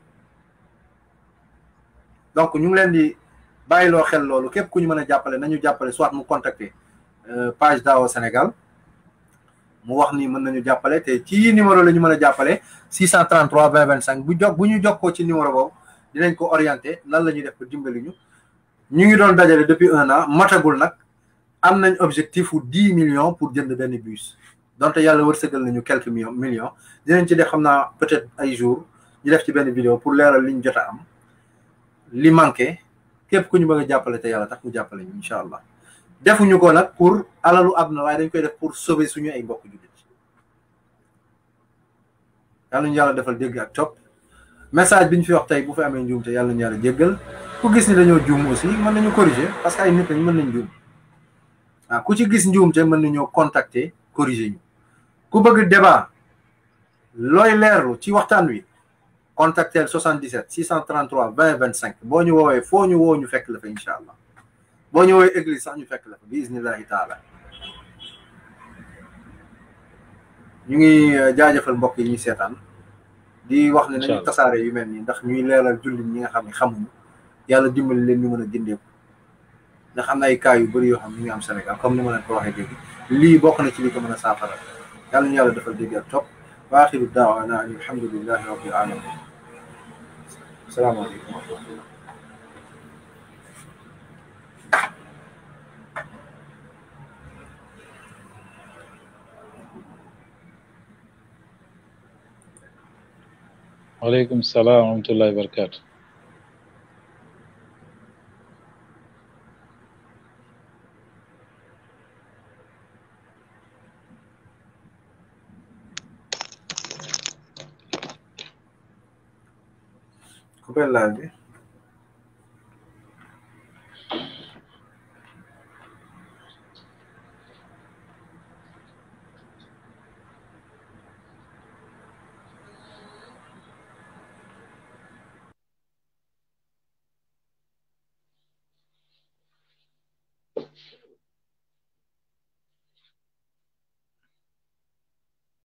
donc ñu ngi leen di bàyyiloo xel loolu képp ku ñu mën a jàppale nañu jàppale soit mu contacter page Daawa Sénégal mu wax ni mën nañu jàppale te ci numéro la ñu mën a jàppale 633 20 25 bu jog bu ñu jokkoo ci numéro boobu dinañ ko orienté nan la ñuy def ba dimbali ñu ñu ngi doon dajale depuis un an matagul nag am nañ objectif wu 10 millions pour jënd benn bus donte yàlla wërsëgal nañu quelques millions millions dinañ ci def xam naa peut-être ay jours ñu def ci benn vidéo pour leeral li ñu jot a am li manqué képp ku ñu bëgg a jàppale te yàlla tax mu jàppale ñu incha allah defuñu ko nag pour alalu àdduna waaye dañ koy def pour sauver suñu ay mbokk jullit yàlla ñu yàlla defal dégg ak topp message bi ñu fi wax tey bu fi amee njuum te yàlla ñu yàlla jéggal ku gis ni dañoo juum aussi mën nañu corriger parce que ay nit lañ mën nañ juum waaw ku ci gis njuum te mën nañoo contacter corriger ñu ku bëgg débat looy leerlu ci waxtaan wi contactel 77 633 20 25 boo ñu woowee foo ñu woo ñu fekk la fa incha allah boo ñu woowee église sax ñu fekk la fa bi iznillahi taala ñu ngi jaajëfal mbokk yi ñu seetaan di wax ne nañu tasaare yu mel nii ndax ñuy leeral jullit ñi nga xam ne xamuñu yàlla dimbali leen ñu mën a jëndeeku ndax am na ay cas yu bëri yoo xam ne ñu ngi am Sénégal comme ni ma leen ko waxee dégg lii bokk na ci li ko mën a saafara yàlla ñu yàlla defal dégg ak topp wa axiru daawana an alhamdulillahi rabbil alamin asalaamaaleykum wa rahmatullah waaleykum salaam wa rahmatullahi wa barakatu coupé live bi